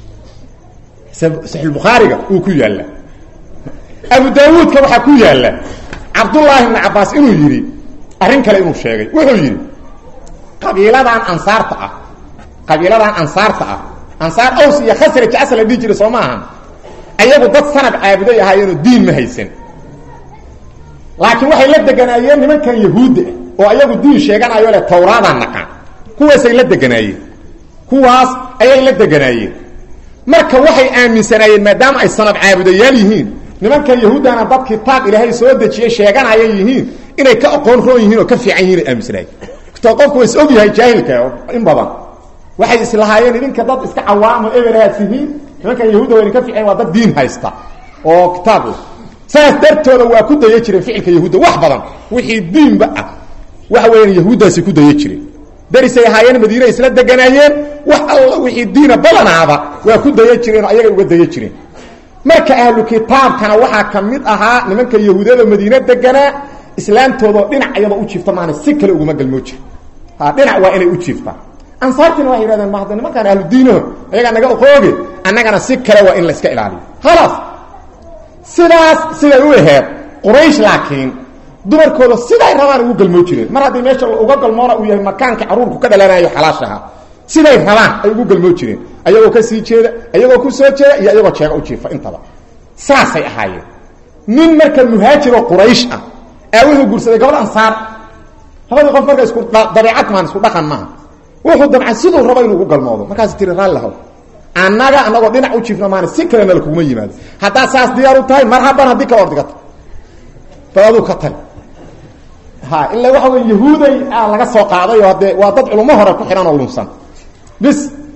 saxiixulbukhaariga uu ku yaalla abu daawuudka waxaa ku yaalla cabdullaahi ibni cabbaas inuu yidhi arrin kale inuu sheegay wuxuu yidhi qabiiladan ansaarta ah qabiiladan ansaarta ah ansaar aws iyo khasraj asal la dhihi jiray soo ma ahan ayagu dad sanab caabuday ahaayeenoo diin ma haysan laakiin waxay la deganaayeen nimankan yahuudda ah oo ayagu diin sheeganayo le tawraadaan naqaan kuwaasay la deganaayeen kuwaas ayay la deganaayeen marka waxay aaminsanaayeen maadaama ay sanad caabudayaal yihiin nimankan yahuuddana dad kitaab ilaahay soo dejiyey sheeganaya yihiin inay ka aqoon roon yihiin oo ka fiican yihin ay aaminsanaayeen to qofku wa is og yahay jaahilka in badan waxay islahaayeen idinka dad iska cawaamo ebelaad tihiin nimankan yahuudda wayna ka fiican waa dad diin haysta oo kitaab saas dartooda waa ku daya jireen ficilka yahuudda wax badan wixii diinba ah waxa weeyaan yahuuddaasi ku daya jireen darisay ahaayeen madiina isla deganaayeen wax alla wixii diina badanaaba waa ku daya jireen oo ayagay uga daya jireen marka ahlu kitaabkana waxaa ka mid ahaa nimanka yahuudada madiine deganaa islaamtoodao dhinac iyadoo u jiifta maana si kale uguma galmoo jira ha dhinac waa inay u jiiftaan ansaartiina waxay yidhahdeen mahda nimankaan ahlu diinaho ayagaa naga oqooge annagana si kale waa in la iska ilaaliyo khalaas sidaas siday u aheed quraysh laakiin dumarkooda siday rabaan ugu galmoo jireen mar haddii meesha uga galmoona uu yahay makaanka caruurku ka dhalanayo xalaashaha siday rabaan ay ugu galmoo jireen ayagoo ka sii jeeda ayagoo ku soo jeeda iyo ayagoo jeega u jiifa intaba saasay ahaayeen nin marka muhaajiroo quraysh ah aa wuxuu guursaday gabadh ansaar labadii qof marka isku dabeecad maan isku dhaqan maaha wuxuu damcay siduu rabo inuu ugu galmoodo markaas tiri raallilahow annaga anagoo dhinac u jiifna maana si kalena lakuguma yimaado haddaad saas diyaar u tahay marhaban haddii kala ordigata bal aduu ka tag ha ilaa waxa wey yahuuday a laga soo qaaday oo haddee waa dad culummo hore ku xidhan oo lunsan bis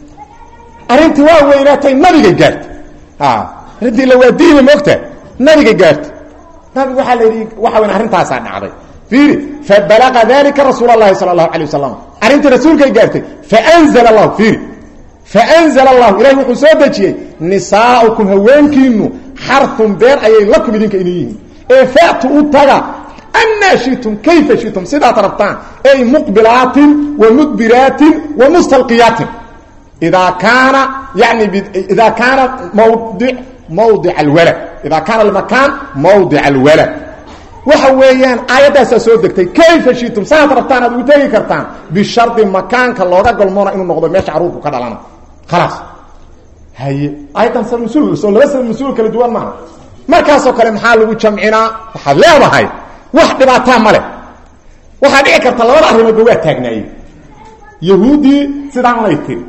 arrintii waa weynaatay nabigay gaartay a arrintii la waa diina moogta nabigay gaartay nabigu waxaa la yidhi waxa weyn arrintaasaa dhacday fiiri fabalaqa dalika rasuul اlahi salى اlahu alيه wasalam arrintii rasuulkay gaartay faanzl اlahu fiiri faanzl اllahu ilahi wuxuu soo dejiyey nisaaukum haweenkiinu xarun beer ayay lakum idinka idin yihiin ee fatu u taga anaa shitum kayfa shitum sidaad rabtaan ay muqbilaatin wa mudbiraatin wa mustalqiyaatin idaa kaana yani idaa kaana mawdi mawdic alwalad idaa kaana almakaan mawdic alwalad waxa weeyaan aayaddaasaa soo degtay kayfa shitum saad rabtaan aad ugu tegi kartaan bishardi makaanka looga galmoona inuu noqdo meesha caruurku ka dhalana khalaas haye aayaddan salmasuul soo laba salmasuul kala duwan maaha markaasoo kale maxaa lagu jamcinaa waxaad leedahay wax dhibaataa ma leh waxaa dhici karta labada arrimoodba waa taagnaayeen yahuuddii sidaan lay tiri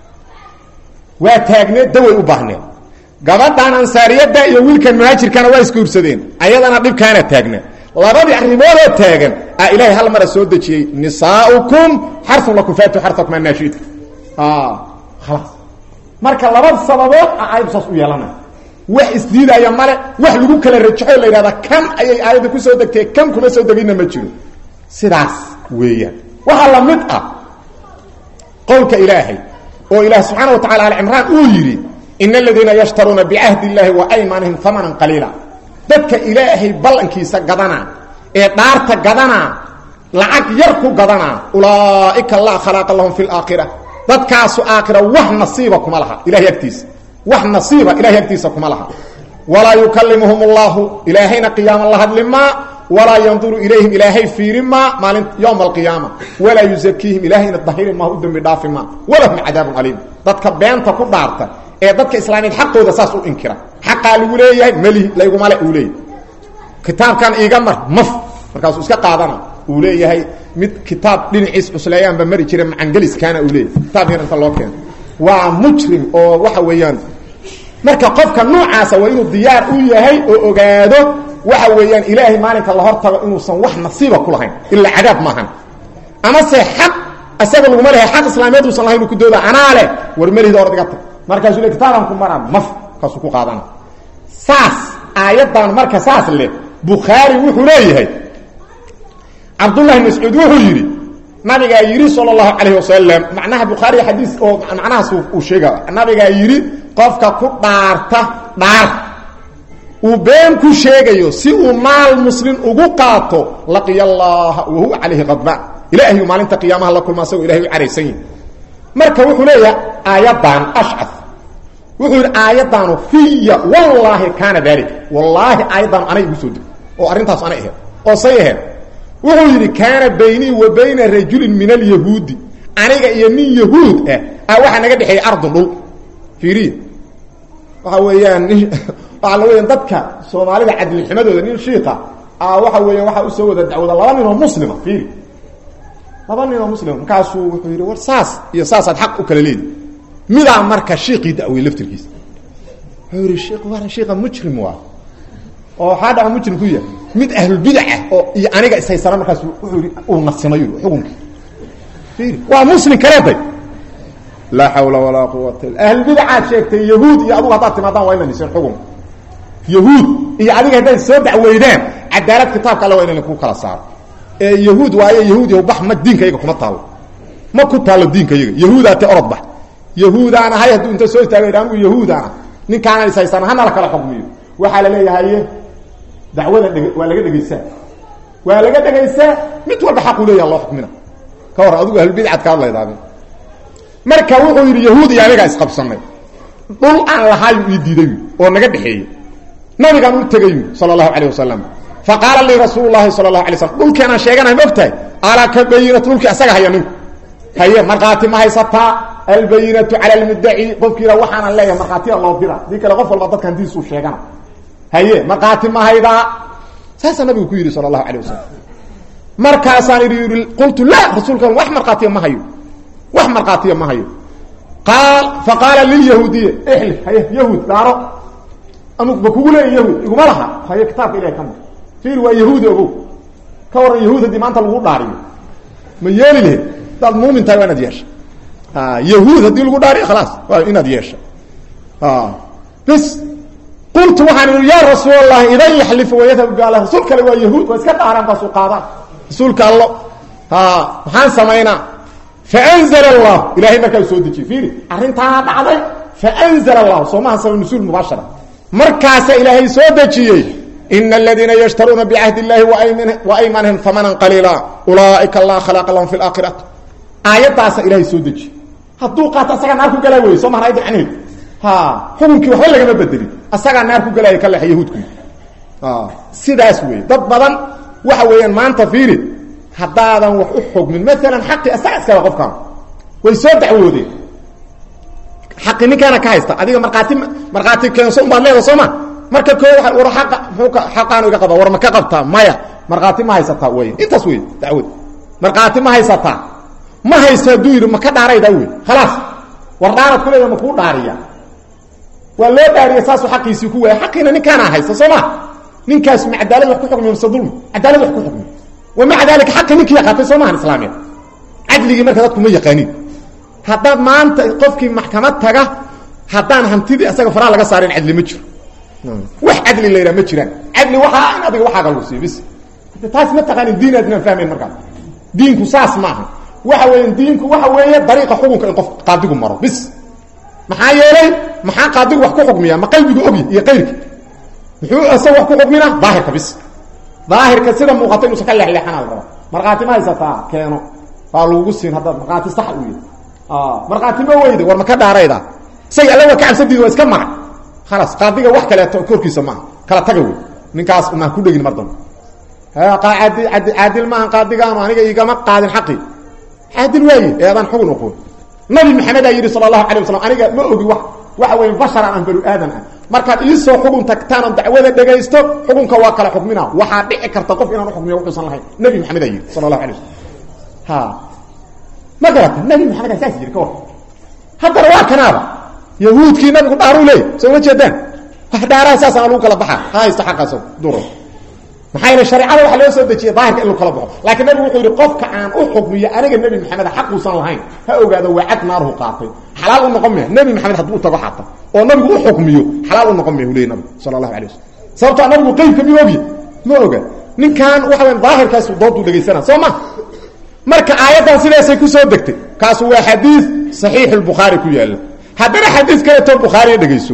waa taagneed daway u baahneed gabadhan ansaariyadda iyo wiilkan muhaajirkana waa isguursadeen ayadana dhibkaana taagna labadii arrimoodoo taagan a ilaahay hal mara soo dejiyey nisaaukum xarun lakum faatu xarsakum annaashita khalaas marka laba sababood a aayaddu saas u yeelana wax isdiidaya male wax lagu kala rajaxo la yidhahda kan ayay aayadda ku soo degtay kan kuma soo deginna ma jiro sidaas weeyaan waxaa la mid ah qowlka ilaahay oo ilaah subxaana wa tacala alcimraan uu yidhi in aladiina yashtaruuna bicahdi illaahi wa aymaanihim amanan qaliila dadka ilaahay ballankiisa gadanaa ee dhaarta gadanaa lacag yar ku gadanaa ulaaika laa khalaaqa lahum fi laakhira dadkaasu aakhira wax nasiiba kuma laha ilahay agtiisa wax nasiiba ilahay agtiisa kuma laha walaa yukalimuhum allahu ilaahayna qiyaama la hadlimaa walaa yanduru ilayhim ilaahay fiiri maa maalin yowma alqiyaama walaa yuzakiihim ilaahayna dahiri maa u dembi dhaafi maa walahum cadaabun aliim dadka beenta ku dhaarta ee dadka islaamiyeed xaqooda saas u inkira xaqaa lagu leeyahay melihi laygumale uu leeyahay kitaabkan iiga mar maf markaasuu iska qaadana uu leeyahay mid kitaab dhinaciis cusleeyaanba mari jira macangeliskaana uu leeyahay kitaab yar inta loo keeno waa mujrim oo waxa weeyaan marka qofka noocaasa waa inuu diyaar u yahay oo ogaado waxa weeyaan ilaahay maalinka la hortago inuusan wax nasiiba ku lahayn ilaa cadaab maahan amase xaq isaga laguma lehay xaq islaamiyeed uusan lahayn uu ku dooda anaa leh war melihda hor dhiga tag markaasuu le kitaaban ku maraa maf kaasuu ku qaadana saas aayaddan marka saas leh bukhaari wuxuu leeyahay cabdullahi mascuud wuxuu yidhi nabigaa yidhi sala allahu calayhi wasalam macnaha bukhaari xadiis oo macnahaas uu sheega nabigaa yidhi qofka ku dhaarta dhaar uu been ku sheegayo si uu maal muslim ugu qaato laqiya allaha wa huwa calayhi qadbaan ilaahay maalinta qiyaamaha la kulma asagoo ilahay u caraysan yihi marka wuxuu leeyahay aayaddan ashcaf wuxuu yidhi aayaddaanu fiya wallaahi kaana daalika wallaahi aayaddaanu anay igu soo deg oo arrintaas anay aheed oo say aheed wuxuu yidhi kaana baynii wa bayna rajulin min alyahuudi aniga iyo nin yahuud ah a waxaa naga dhexeeyey ardun dhul fiiriya waxa weeyaan nin waxaa la weeyaan dadka soomaalida cadlixumadooda nin shiika a waxa weeyaan waxaa usoo wada dacwooda laba nin oo muslima fiiri laba nin oo muslim markaasuu wuxuu yidhi war saas iyo saasaad xaq u kala leedi midaa marka shiiqii da'wey laftirkiisa wuxuu yidhi shik war shiika mujrim waa oo waxaa dhaca mujrim ku yahay mid ahlulbidac ah oo iyo aniga ishaysana markaas wuxuu yidhi uu nafsimayo xukunkii fiiri waa muslim kaleeday laa xawla walaa quwata illa ahlulbidacaad sheegtay yahuud iyo adugu haddaad timaadaan waa inaan iseen xukunka yahuud iyo adiga haddaad soo dacweydaan cadaalad kitaabka alle waa inan ku kala saaro ee yahuud waayo yahuud yahu bax ma diinka yaga kuma taalo ma ku taalo diinka yaga yahuudaa te orod bax yahuudaan ahay hadduu inta soo istaaga anigu yahuudaan ah ninkaana ishaysana hana la kala xukmiyo waxaa la leeyahay dacwada dheg waa laga dhegaysaa waa laga dhegaysaa mid walba xaquu leeyaha loo xukmina ka hor adigu ahlubidcad ka hadlaydaade marka wuxuu yidhi yahuud iyo anigaa isqabsanay dhul aan lahaayu ii diiday oo naga dhexeeyey nabigaan u tegayu sala allahu calayh wasalam fa qaala lii rasuulu llahi sala allahu alay slam dhulkeenaan sheeganahay ma ogtahay alaa ka bayinatu dhulkii asaga haya ninku haye markhaati ma haysataa albayinatu cala almuddaci qofkiina waxaanan leeyahay markhaatiya loo dira dii kale qof walba dadkan diisuu sheegana haye markhaati ma haydaa saasaa nabigu ku yidhi sala allahu calayh wasalam markaasaan idhi yidhi qultu la rasuulka wax markhaatiya ma hayo wax markhaatiya ma hayo qaal fa qaala lilyahuudiya ixli haye yahuud daaro ama ma kugu leeya yahuud iguma laha haye kitaabka ilahay ka mar fiir waa yahuudi ogow ka waran yahuud haddii maanta lagu dhaariyo ma yeeli lahed hadaad muumin tahay waa inaad yeesha yahuud haddii lagu dhaariyo khalaas waa inaad yeesha bis qultu waxaan idhi yaa rasuul allahi idan yaxlifu wayadhabu biala rasuul kale waa yahuud waa iska dhaaraan kaasuu qaadaan rasuulka allo maxaan samaynaa faanzla allah ilahay markaa soo dejiyey fiiri arrintaana dhacday faanzla allah soo maha sabab nusuul mubaashara markaasa ilaahay soo dejiyey ina aladiina yashtaruuna bicahdi illahi waaymanihim hamanan qaliila ulaaika laa khalaaqa lahum fi laakhirati aayaddaasa ilaahay soo dejiyey hadduu qaato asagaa naar ku galaa wey soo mahan ayadda macnaheedu ha xukunkii waxba lagama bedelin asagaa naar ku galaaya ka leexa yahuudku sidaas wey dad badan waxa weeyaan maanta fiiri haddaadan wax u xugmin maalan xaqi asaga iskale qofkaan way soo dacwoodeen xaqi ninkaana ka haysta adiga markhaati markhaati keenso unbaad leeda soo ma marka koo waa war aqa muxuu ka xaqaanu iga qaba war ma ka qabtaa maya markhaati ma haysataa wey intaas wey dacwad markhaati ma haysataa ma haysto hadduu yidhi ma ka dhaaraydaa wey khalaas war dhaarad ku leeda ma kuu dhaariya waa loo dhaariya saasuu xaqiisii ku waaya xaqiina ninkaana haysta soo ma ninkaas ma cadaalad wax ku xukmiyo mise dulmi cadaalad wax ku xukmiyo wamaca dalika xaqi ninkii yaqaatay soo maahan islaamiya cadligii marka dadku ma yaqaaniin haddaad maanta qofkii maxkamad taga haddaan hantidii asaga faraha laga saarin cadli ma jiro wax cadli la yidhaha ma jiraan cadli waxaa in adiga waxaaga lagu siiyo bis taas ma taqaanin diin aadinaan fahmayn markaas diinku saas maaha waxa weeye diinku waxa weeye dariiqa xukunka in qof qaadigu maro bis maxaa yeelay maxaa qaadigu wax ku xukmiya ma qalbigu ogya iyo qayrki muxuu isaga wax ku xukmina daahirka bis daahirka sida muuqata inuusan ka leexleexanaa la rabaa markhaati ma haysataa keeno waa lagugu siin haddaad markhaati sax u yahy markhaati ma weyda war ma ka dhaarayda isaga alla waa ka cabsadiida waa iska maray khalaas qaadiga wax kaleeto korkiisa maaha kala taga wey ninkaas unaan ku dhegin mar dambe adi adi caadil maaha qaadigaanu aniga igama qaadin xaqii caadil waaye ee adaan xugun oqoon nabi maxamedaa yidhi sala allahu alay waslam aniga ma ogi wa waxa weeye basharan aan banu aadan ah markaad iisoo xugun tagtaan oon dacwada dhegaysto xukunka waa kala xukmina waxaa dhici karta qof inaan uxukmiyo wuxuusan lahayn nabi maxamedaa yidhi sala allahu alay wasalam ha ma garata nabi maxamedaa saas yidhi ka war haddana waa kanaaba yahuudkii nabigu dhaaruu leeyay soo ma jeedaan wax dhaaraha saasana lagu kala baxa ha haysto xaqaas duro maxaa yeele shareecada waxa loo soo dejiyay daahirka in lagu kala baxo laakiin nabigu wuxuu yidhi qofka aan u xukmiyo aniga nebi maxamed xaquusan lahayn ha ogaado waa cad naaruhu qaatay xalaal u noqon maya nebi maxamed hadduu tago xata oo nabigu u xukmiyo xalaal u noqon maya uu leeyay nabigu sala allahu alay wasalam sababtoo nabigu qeybka mi ogya ma oga ninkan waxa weya daahirkaasu dooduu dhegaysana soo ma marka aayaddan sidaasay ku soo degtay kaasu waa xadiid saxiix lbukhaari ku yaalla haddana xadiid kaleeto bukhaariya dhegayso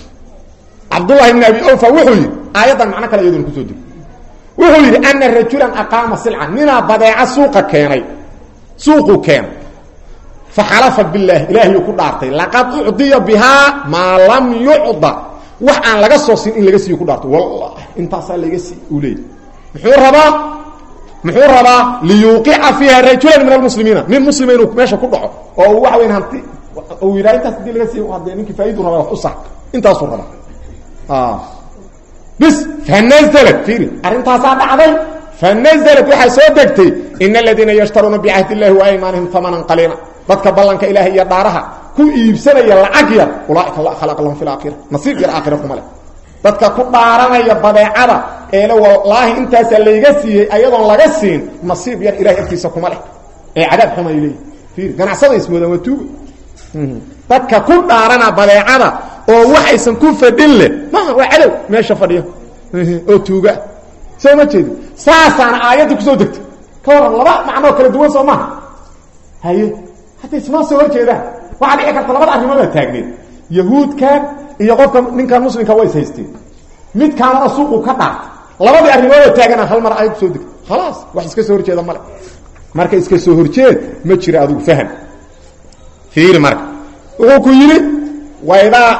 cabdullahi bni abi awfa wuxuu yidhi aayaddan macno kale iyaduna kusoo degtay wuxuu yidhi ana rajulan aqaama silca ninaa badeeca suuqa keenay suuquu keenay faxalafa billaah ilaahiyuu ku dhaartay laqad ucdiya bihaa maa lam yucda wax aan laga soo siin in laga siiyo ku dhaartay wallahi intaasaa laga sii uu leeyay muxuu rabaa muxuu rabaa liyuuqica fiiha rajulan min almuslimiina nin muslima inuu meesha ku dhaco oo waxa weyn hanti uu yidhaha intaas hadii laga siiy hadee ninkii faaiduu rabaa wax u sax intaasuu rabaa bis fanazlat fiiri arrintaasaa dhacday fanazlat waxaa soo degtay in aladiina yashtaruuna bicahd illahi wa aymaanihim amanan qaliila dadka ballanka ilaahay iyo dhaaraha ku iibsanaya lacag yar ulaaika la khalaq lahum fi laakhira nasiib yar aakhira kuma leh dadka ku dhaaranaya badeecada eele wallaahi intaasaa layga siiyey ayadoon laga siin nasiib yar ilahay agtiisa kuma leh ee cadaab xuma ay leeyihin fiir ganacsada ismoodaan waa tuuga dadka ku dhaarana badeecada oo waxaysan ku fadhin leh maaha waa cadow meesha fadhiyo oo tuuga soo ma jeedi saasaana aayadda kusoo degtay ka waran laba macnoo kala duwan soo maaha haye hadda isnoo soo horjeedaan waxaa dhici karta labada arrimoodaa taagneed yahuudkan iyo qofka ninkan muslimka way is haysteen midkaanana suuqu ka dhaartay labadii arrimooda taagana hal mar aayad kusoo degtay khalaas wax iska soo horjeeda male marka iska soo horjeed ma jira adigu faham fiiri marka wuxuu ku yidhi waydaa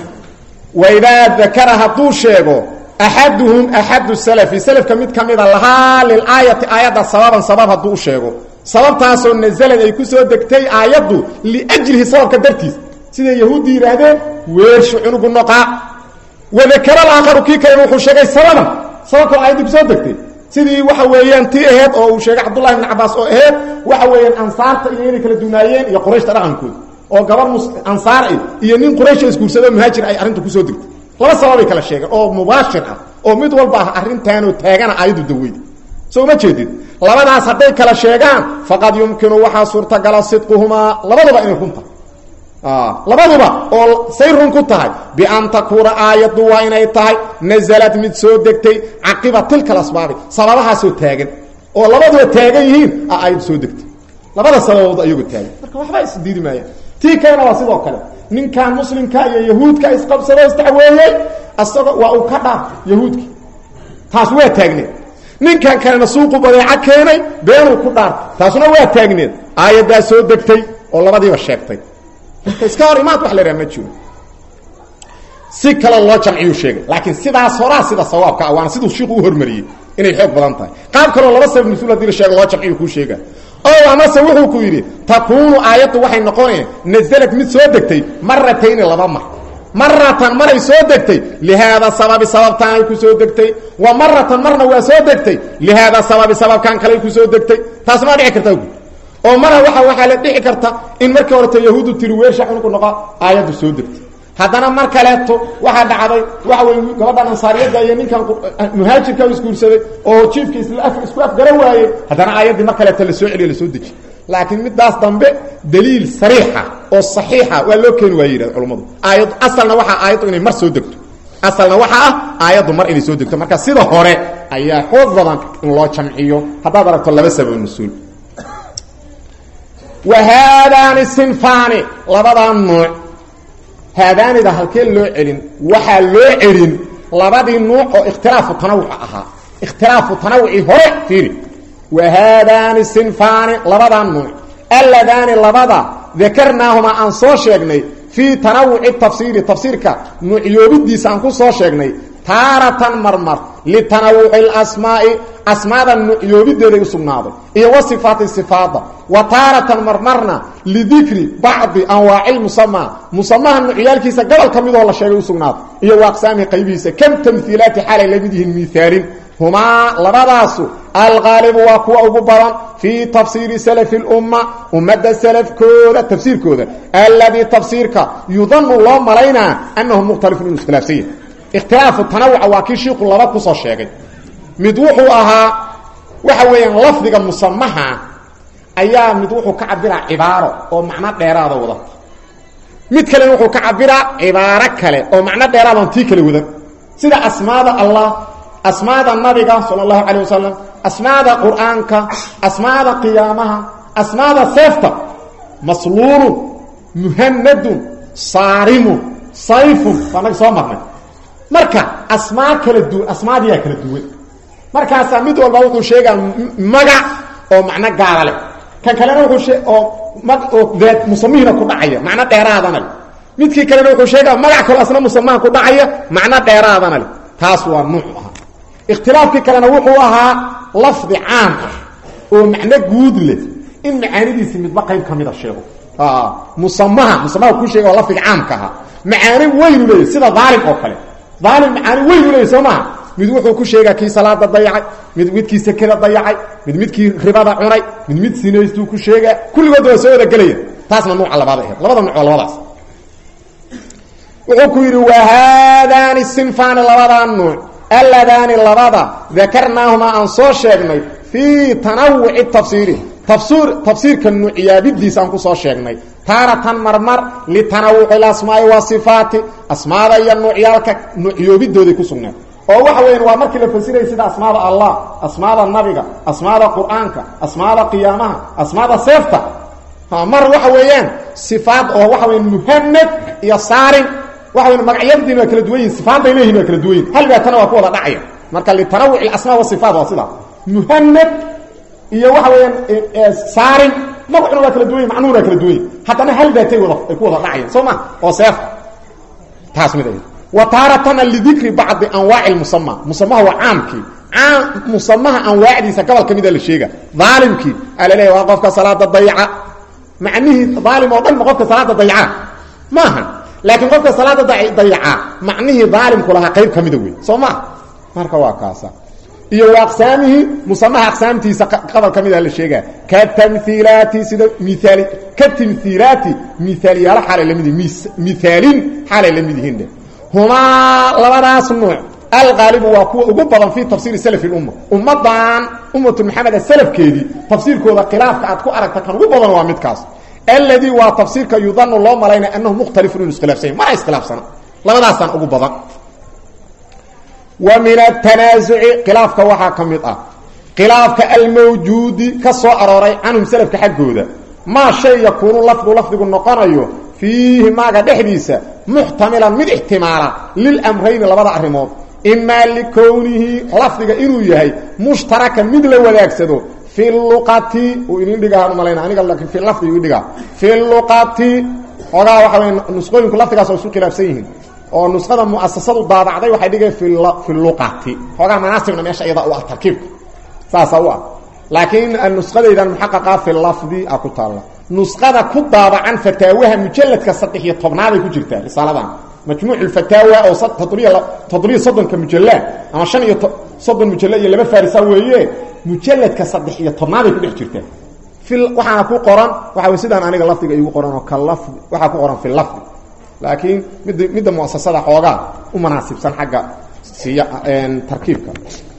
waydaa dakara hadduu sheego axaduhum axadu salafi salafka mid ka mida lahaa lilaayati aayadda sababan sabab hadduu u sheego sababtaasoo nazalad ay ku soo degtay aayaddu liajlihi sababka dartiis siday yahuuddi yidhaahdeen weershu cunugu noqaa wadakara alaakharu kii kalena wuxuu sheegay sababan sababkoo aayaddi kusoo degtay sidii waxa weeyaan tii aheyd oo uu sheegay cabdullahi ibn cabaas oo aheyd waxa weeyaan ansaarta iyo inay kala dunaayeen iyo qurayshta dhaqankooda oo gabar ansaar ah iyo nin quraysha isguursado muhaajir ay arrinta kusoo degtay laba sababay kala sheegeen oo mubaashir ah oo mid walba ah arrintaanoo taagana aayaddu daweyda soo ma jeedid labadaas hadday kala sheegaan faqad yumkinu waxaa suurtagala sidquhumaa labaduba inay run tahay labaduba oo say run ku tahay bian takuuna aayaddu waa inay tahay nazalad mid soo degtay caqiba tilka asbaabi sababahaasoo taagan oo labaduba taagan yihiin a aayaddu soo degtay labada sababood ayagoo taagan marka waxba isdiidi maayaan tii kalena waa sidoo kale ninkan muslimka iyo yahuudka isqabsado isdacweeyey asagoo waa uu ka dhaaf yahuudki taas waa taagneed ninkan kalena suuqu badeeco keenay beenuu ku dhaar taasuna waa taagneed aayaddaa soo degtay oo labadiiba sheegtay marka iska hor imaad wax la idhaha ma jiro si kale loo jamciyuu sheegay laakiin sidaas horaa sida sawaabka ah waana siduu shiiku u hormariyey inay xoog badan tahay qaab kaloo laba sabab mas-uul hadii la sheego loo jamciyu kuu sheega o amase wuxuu ku yidhi takuunu aayaddu waxay noqoneen nazalad mid soo degtay maratayni laba mar maratan maray soo degtay lihaada sababi sababtaanay ku soo degtay wa maratan marna waa soo degtay lihaada sababi sababkan kaley ku soo degtay taas maa dhici karta oo mara waa waxaa la dhici karta in markii horeta yahuudu tiri weersha cunugu noqo aayaddu soo degtay haddana mar kaleeto waxaa dhacday waxa wey gabadhan ansaariyadda iyo ninkan muhaajirka isguursaday oo jiifka isku afgara waayey haddana aayaddii mar kaleeto la soo celiyo lasoo dejiy laakiin midaas dambe daliil sariixa oo saxiixa waa loo keeni waaya yidhahda culammadu aayad asalna waxaa aayaddu inay mar soo degto asalna waxaa ah aayaddu mar inay soo degto marka sida hore ayaa xoog badan in loo jamciyo haddaad aragto laba sabab mas-uul wa haadaani sinfaani labadaa nuuc haadaanida halkee loo celin waxaa loo celin labadii nuuc oo ikhtilaafu tanawuca ahaa ikhtilaafu tanawucii hore fiiri wa haadaani sinfaani labadaa nuuc alladaani labada dakarnaahumaa aan soo sheegnay fii tanawuci tafsiiri tafsiirka nuucyoobidiisa aan ku soo sheegnay taaratan marmar litanawuci اlasmaa'i asmaada nuucyoobideeday u sugnaaday iyo wa sifaati sifaada wa taaratan marmarna lidikri bacdi anwaaci musamaa musamaha nuucyaalkiisa gobol ka midoo la sheegay u sugnaaday iyo wa aqsaamihi qaybihiisa kam tamhiilaati xaalay lamid yihiin miaalin humaa labadaasu alqaalibu waa kuwa ugu badan fii tafsiiri salafi اlumma ummadda salafkooda tafsiirkooda alladii tafsiirka yudanu loo malaynaa annahu mukhtalifun inuu iskhilaafsan yahay ikhtilaafu tanawuca waa kii shiiku laba kusoo sheegay mid wuxuu ahaa waxa weeyaan lafdiga musamaha ayaa mid wuxuu ka cabiraa cibaaro oo macno dheeraada wadata mid kalena wuxuu ka cabiraa cibaaro kale oo macno dheeraadaan tii kale wadan sida asmaada allah asmaada nabiga sala allahu calayh wasalam asmaada qur-aanka asmaada qiyaamaha asmaada seefta masluulun muhanadun saarimun sayfun waa naga soo marnay marka asmaa kala duwan asmaadiyaa kala duwan markaasaa mid walba wuxuu sheegaa magac oo macno gaala leh kan kalena wuxuu oo oo daad musamihina ku dhacaya macno dheeraadana leh midkii kalena wuxuu sheegaa magac kaloo asna musamaha ku dhacaya macno dheeraadana leh taas waa nuuc ahaa ikhtilaafkii kalena wuxuu ahaa lafdi caam ah oo macno guud leh in macaanidiisi midba qayb ka mida sheego musamaha musamaha ku sheega waa lafdiga caamka ahaa macaani weynu leeyahy sida daalim oo kale daalim macaani weynu leeyahy soo maha mid wuxuu ku sheegaa kii salaada dayacay mid midkii sekada dayacay mid midkii ribada cunay mid mid sinaystuu ku sheegaa kulligood waa soo wada gelaya taasna nuuca labaad aheed labada nuuc oo labadaas wuxuu ku yidhi wahaadaani sinfaani labadaa nuuc alladaani labada dakarnaahumaa aan soo sheegnay fii tanawuci tafsiiri tafsir tafsiirka nuuciyaabidiisa aan ku soo sheegnay taaratan marmar litanawuci ilasmaai wasifaati asmaada iyo nuucyaalka nuucyoobidooday ku sugnaed oo waxa weyan waa markii la fasiraya sida asmaada allah asmaada nabiga asmaada qur-aanka asmaada qiyaamaha asmaada seefta mar waxa weeyaan sifaad oo waxa weya muhanad iyo saarin waxa weya magacyadiina waa kala duwan yihin sifaaday leeyihin waa kala duwan yihin hal baatana waa ku wada dhacaya marka litanawuci asmaa wasifaat waa sidaa muhanad iyo waxa weeyaan saarin magacuna waa kala duwan yihin macnuhuna waa kala duwan yihin haddana hal baatay wada ay ku wada dhacayaan soo ma oo seefta taas mid ay wa taaratana lidikri bacdi anwaaci musama musamaha waa caamkii caam musamaha anwaacdiisa gobol ka mida la sheega daalimkii aa la leeya waa qofka salaada dayca macnihii daalim oo dhan ma qofka salaada dayca maaha laakiin qofka salaada dayaca macnihii daalimku lahaa qayb ka mida wey soo ma marka waa kaasa iyo wa aqsaamihii musamaha aqsaamtiisa qodol ka mida la sheegaa ka tamiilaati sida miaali ka timiilaati miaaliyaalo xaalay lamid miaalin xaalay la mid yihiin humaa labadaas nuuc alqaalibu waa kuwa ugu badan fii tafsiiri salaf lumma ummadan ummatu maxamed salafkeedii tafsiirkooda khilaafka aad ku aragta kan ugu badan waa midkaas alladii waa tafsiirka yudanu loo malaynaya anahu mukhtalifun inu iskhilaafsanya mana iskhilaafsana labadaasaan ugu badan wa min atanaasuci khilaafka waxaa ka mid ah khilaafka almawjuudi ka soo arooray canhum salafka xaggooda maa shay yakuunu lafdu lafdigu noqonayo fiihi maaga dhexdiisa muxtamilan mid ixtimaala lilamrayni labada arrimood imaa likownihi lafdiga inuu yahay mushtarakan mid la wadaagsado fi luqati uu idin dhigahaan umalayna aniga laakiin fi lafdigu idhigaa fi luqati xoogaa waxa wey nusqooyinku lafdigaas oo isu khilaafsan yihiin oo nusqada muasasadu daabacday waxay dhigay fi luqati xoogaa manaasibna meesha iyada u ah tarkiibka saasa u ah laakiin nusqadaydan muxaqaqa fi lafdi a ku taalla nusqada ku daabacan fataawaha mujaladka saddex iyo tobnaaday ku jirtaa risaaladan majmuuc fataawa oo toddobiyo soddonka mujalla ama shan iyo soddon mujalla iyo laba farisa weeye mujaladka saddex iyo tobnaaday ku dhex jirtaa waxaana ku qoran waxa way sidaan aniga lafdiga igu qoran oo ka lafdi waxaa ku qoran fi lafdi laakiin mid midda muasasada xoogaa u manaasibsan xagga siya tarkiibka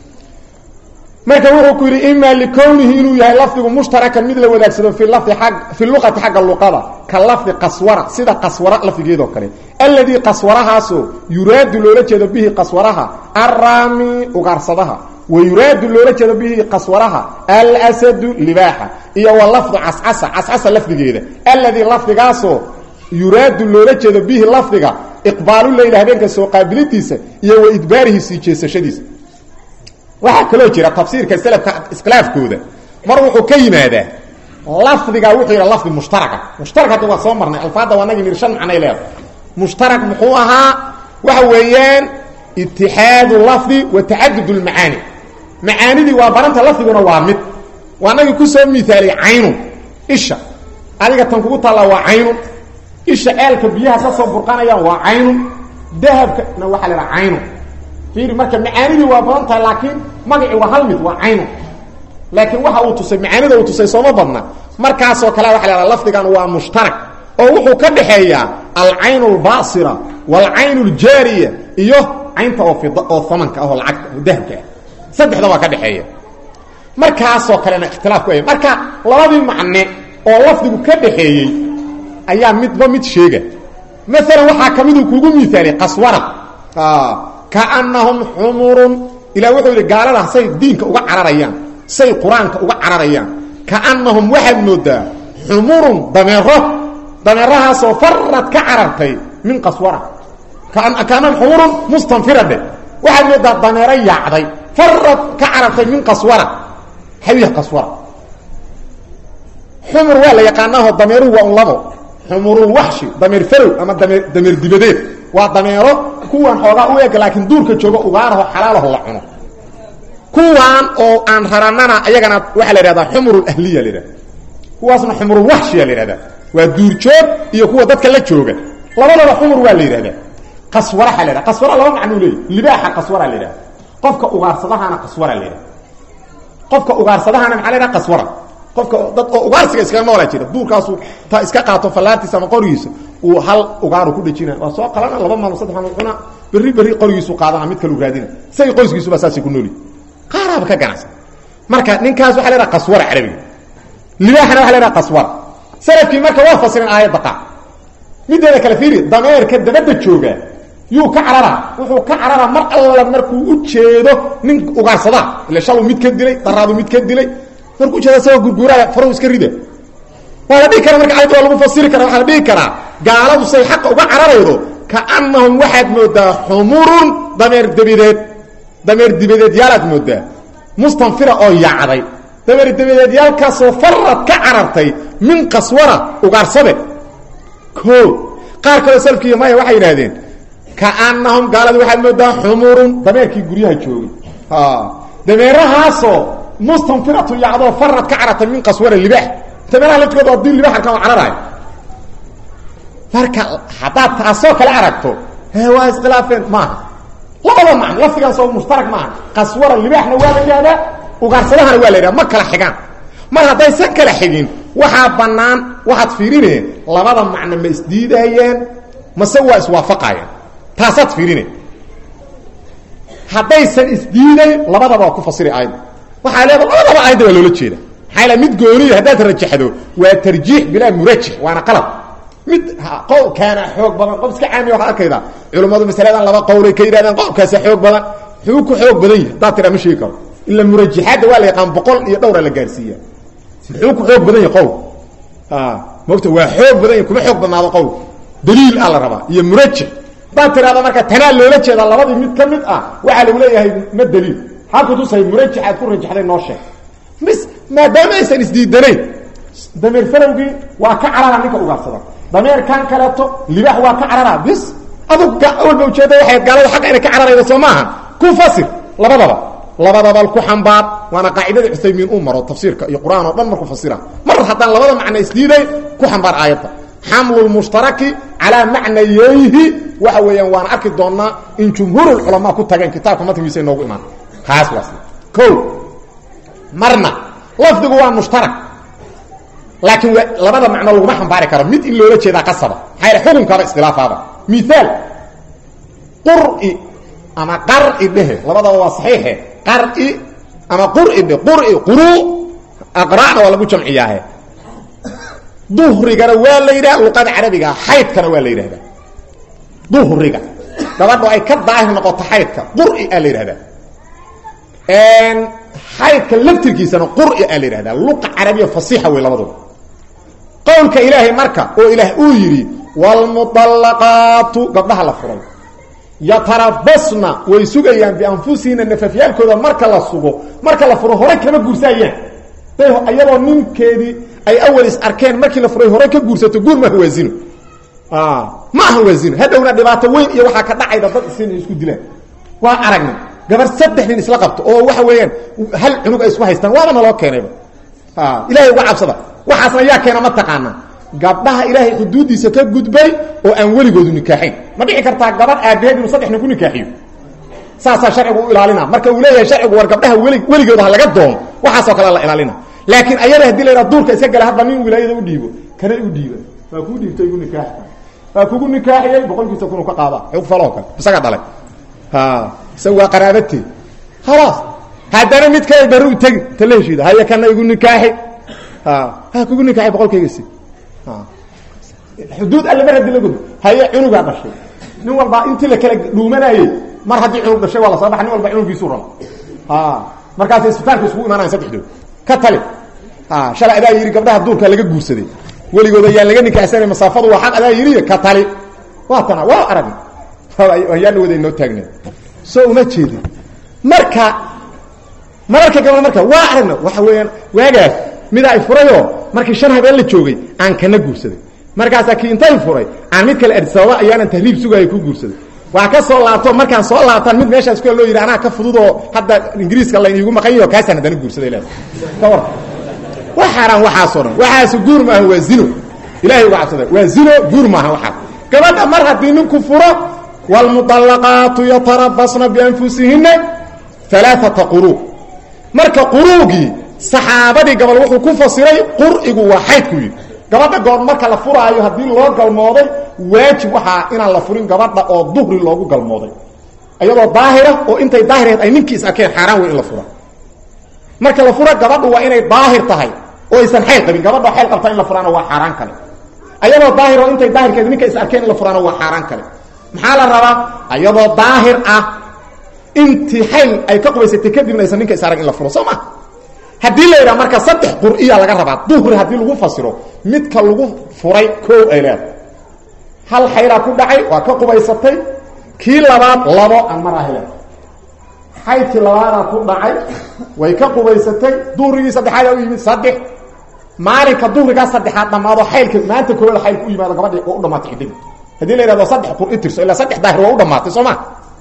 marka wuxuu ku yidhi ima likownihi inuu yahay lafdigu mushtarakan mid la wadaagsado fi lafdi a fi luqati xagga luqada ka lafdi qaswara sida qaswara lafdigeedoo kale alladii qaswarahaasoo yuraadu loola jeedo bihi qaswaraha arraami ugaarsadaha wa yuraadu loola jeedo bihi qaswaraha alsadu libaaxa iyo wa lafdu cascasa cascasa lafdigeeda alladii lafdigaasoo yuraadu loola jeedo bihi lafdiga iqbaaluleyla habeenka soo qaabilidiisa iyo wa idbaarihi sii jeesashadiisa waxaa kaloo jira tafsiirka selafka iskhilaafkooda mar wuxuu ka yimaadaa lafdiga wuxuu yidha lafdi mushtaraka mushtarak hadda waa soo marnay alfaadda waa nagi nir shan macnay leedahay mushtarak muxuu ahaa waxa weeyaan itixaadu lafdi wa tacadud lmacaani macaanidii waa baranta lafdiguna waa mid waa nagi kusoo miaaliyay caynun isha adiga tan kugu taallaa waa caynun isha eelka biyaha ka soo burqanayaan waa caynun dahabkana waxaa la idhaha caynun fiiri marka macaanidii waa badan tahay laakiin magacii waa hal mid waa caynu laakiin waxa uu tusay macaanida uu tusay sooma badna markaasoo kale waxa la hahda lafdigan waa mushtarak oo wuxuu ka dhaxeeyaa alcayn اlbaasira wاlcayn اljaariya iyo caynta oo fida oo amanka ah oo lacagta oo dahabka ah saddexda waa ka dhexeeya markaasoo kalena ikhtilaaf ku ay marka labadii macne oo lafdigu ka dhaxeeyey ayaa midba mid sheega maalan waxaa ka miduu kugu miaaliyay qaswara kaanahum xumurun ilah wuxuu yidhi gaalada say diinka uga cararayaan say qur-aanka uga cararayaan kaanahum waxaad moodaa xumurun dameero dameerahaasoo farad ka carartay min qaswara kaanahum xumurun mustanfira dhe waxaad moodaa dameero yaacday farad ka carartay min qaswara xawiya qaswara xumur waa la yaqaanaaho dameeruhu waa un labo xumurulwaxshi dameer farow ama dameer dameer dibadeed waa dameero kuwan xoogaa u eg laakiin duurka jooga ugaaraho xalaalaho la cuno kuwan oo aan raranana ayagana waxaa la ihahdaa xumurulahliya la ihahda kuwaasna xumurulwaxshiya la ihahdaa waa duurjoog iyo kuwa dadka la jooga labadaba xumur waa la yidhahdaa qaswaraha la hahda qaswara laba macnuu leeyay libaaxa qaswara la yidhahda qofka ugaarsadahana qaswara leedahay qofka ugaarsadahana maxaa leedaha qaswara qofka dad oo ugaarsiga iskaga noolaa jira duurkaasu ta iska qaato fallaartiisa ama qorigiisa uu hal ugaaru ku dhejina waa soo qalana laba maalmo saddex maalmo cuna berri berri qorigiisu qaadana mid kalu raadina isagii qoyskiisuba saasay ku nooli qaaraaba ka ganacsan marka ninkaas waxa leedaha qaswara carabiga libaaxana waxa leedaha qaswara salafkii marka waa fasirin aayadda qaar mideeda kale fiiri dameerka dabadda jooga yuu ka cararaa wuxuu ka cararaa mar alla markuu u jeedo nin ugaarsadaa ila shalu mid ka dilay daraadu mid ka dilay markuu ujeeda isagoo gurguuraya faruhu iska rida waa la dhihi karaa marka ayadda waa lagu fasiri kara waxaa la dhihi karaa gaaladu say xaqa uga cararaydo kaanahum waxaad moodaa xumurun dameer debideed dameer dibadeed yaalaad moodaa mustanfira oo yaacday dameer debideed yaalkaasoo farad ka carartay min qaswara ugaarsade o qaar kaloo salkiiyo maya waxay yidhahdeen kaanahum gaalada waxaad moodaa xumurun dameerkii guryaha joogay dameerahaasoo mustanfiratu yacdoo farad ka carartay min qaswara libaax dameeraha laftigooda waa dil libax arkaan oo cararaay marka haddaad taasoo kale aragto he waa iskhilaafeen maaha labada macno lafdigaas oo mushtarak maaha qaswara libaaxna waa la yidhahdaa ugaarsadahana waa la yidhahda ma kala xigaan mar haddaysan kala xigin waxaa bannaan waxaad fiirineen labada macno ma isdiidayeen mase waa iswaafaqayeen taasaad fiirine haddaysan isdiidayn labadaba waa ku fasiri aayadda waxaa leeda labadaba aayadda waa loola jeeda maxaa la mid gooniya haddaad rajaxdo waa tarjiix bilaa murajix waana qalab mid qowlkaana xoog badan qof iska caamiya waxaad arkayda culummadu masaladan laba qowlay ka yidhahdeen qowlkaasa xoog badan muxuu ku xoog badan yahay haddaad tiraa ma sheegi karo ila murajaxaadda waa la yaqaan boqol iyo dhowra la gaarsiiya muxuu ku xoog badan yahay qowl mogta waa xoog badan yahy kuma xoog badnaado qowl daliil a la rabaa iyo murajix haddaad tirahda marka tanaa loola jeedaa labadii mid ka mid ah waxaa lagu leeyahay ma daliil maxaa kutusay murajix aad ku rajaxday noo sheeg mis maadaama aysan isdiidanayn dameer farowgii waa ka carara ninka ugaarsada dameerkan kaleeto libaax waa ka carara bis adug walba ujeeda waxay gaalada xaqa inay ka cararayda soo maaha ku fasir labadaba labadaba ku xambaar waana qaacidada cusaymiin uu maro tafsiirka iyo qur-aan oo dhan markuu fasira mar haddaan labada macno isdiiday ku xambaar aayadda xamlu lmushtaraki calaa macnayeyhi waxa weeyaan waan arki doonaa in jumhuurulculamaa ku tageen kitaabka matngiisa inoogu imaan kaas waas o marna lafdigu waa mushtarak laakiin labada macno laguma xambaari karo mid in loola jeedaa qasaba maxaa yal xukunkaaba iskhilaafaaba miaal quri ama qari dhehe labadaba waa saxiixe qari ama quri dhe quri quru aqra'na waa lagu jamciyaahe duhrigana waa la yidhaha luqada carabiga xaydkana waa la yidhahdaa duhriga gabadho ay ka daahir noqoto xaydka quri aa la yidhahdaa xaydka laftirkiisana quri aa la yidhahdaa luqa carabiya fasiixa wey labaduba qowlka ilaahay marka oo ilaah uu yidhi wlmuطalaqaatu gabdhaha la furay yatarabasna way sugayaan bianfusihina nafafyaalkooda marka la sugo marka la furo hore kama guursaayaan day iyadoo ninkeedii ay awal is arkeen markii la furay hore ka guursato guur maaha waa zino ma aha waa zino hadhowna dhibaato weyn iyo waxaa ka dhacayda dad is inay isku dilaan waa aragnay gabar saddex nin isla qabto oo waxa weeyaan hal cunug ay isku haystaan waaba naloo keenayba ilahay uga cabsada waxaasna yaa keena ma taqaanaa gabdhaha ilaahay xuduuddiisa ka gudbay oo aan weligoodu nikaaxayn ma dhici kartaa gabadh aabaheed inuu saddex nin ku nikaaxiyo saasaa sharcigu u ilaalina marka uu leeyahay sharcigu war gabdhaha weli weligooda ha laga doono waxaasoo kale la ilaalina laakiin ayada hadii la yidhaha duurka iska gala hadba nin wilaayada u dhiibo kana u dhiiba waa kuu dhiibtay igu nikaaxta waa kugu nikaaxiyey boqolkiisa kunu ka qaada xug faloo kale isaga dhalay isaga waa qaraabate khalaas haddana mid kale bari u tegi ta la heshiida haya kana igu nikaaxi ha kugu nikaaxi boqolkayga si xuduud alle mar haddii la gudbo haye cunugaa dhashay nin walbaa intii la kala dhuumanayey mar haddii cunug dhashay waa la soo baxa nin walba cunugiisuu rabo markaas isbitaalka isugu imaanayan saddexdood ka tali shalay adaa yidhi gabdhaha duurka laga guursaday weligooda ayaan laga nikaaxsanay masaafadu waa xaq adaa yidhi ka tali waa tana waa aragna ayaana wada inoo taagna soo uma jeedin marka mararka gabal marka waa aragna waxa weeyaan waagaas mida ay furayoo markii shan habeen la joogay aan kana guursaday markaasaa kii intay furay aan mid kale adisababa ayaanan tahriib sugaaya ku guursaday waa ka soo laabto markaan soo laabtaan mid meeshaas ku loo yidhi anaa ka fududoo hadda ingiriiska la iigu maqan yaho kaasaan haddana guursaday le ka war wa xaaraan waxaasoo dhan waxaasu guur maaha waa zino ilahay uga cabsada waa zino guur maaha waxaas gabadha mar haddii ninku furo wاlmuطalaqaatu yatarabasna bianfusihina alaaata quruu marka quruugii saxaabadii gabal wuxuu ku fasiray qur'igu waa xaydku yidhi gabadha goor marka la furaayo haddii loo galmooday waajib waxaa inaan la furin gabadha oo duhri loogu galmooday iyadoo daahira oo intay daahirheed ay ninkii is arkeen xaaraan wey in la fura marka la fura gabadhu waa inay daahir tahay oo aysan xayl qabin gabadha xayl qabta in la furaana waa xaaraan kale ayadoo daahir oo intay daahirkeed ninka is arkeen in la furaana waa xaaraan kale maxaa la rabaa ayadoo daahir ah intii xayl ay ka qubaysatay kadibna aysan ninka is arag in la furo soo ma haddii la yidhaha marka saddex qur'iya laga rabaa duhri haddii lagu fasiro midka lagu furay koow ay leedahay hal xaylaa ku dhacay waa ka qubaysatay kii labaad labo aan maraahi leedahay xaydkii labaadaa ku dhacay way ka qubaysatay duhrigii saddexaadaa u yimid saddex maalinka duhrigaa saddexaad dhammaado xaylka maanta koowaada xaylka u yimaado gabadhii waa u dhamaatay ciddadii haddii la yidhahdo saddex qur'i tirso ilaa saddex daahir waa u dhamaatay soo ma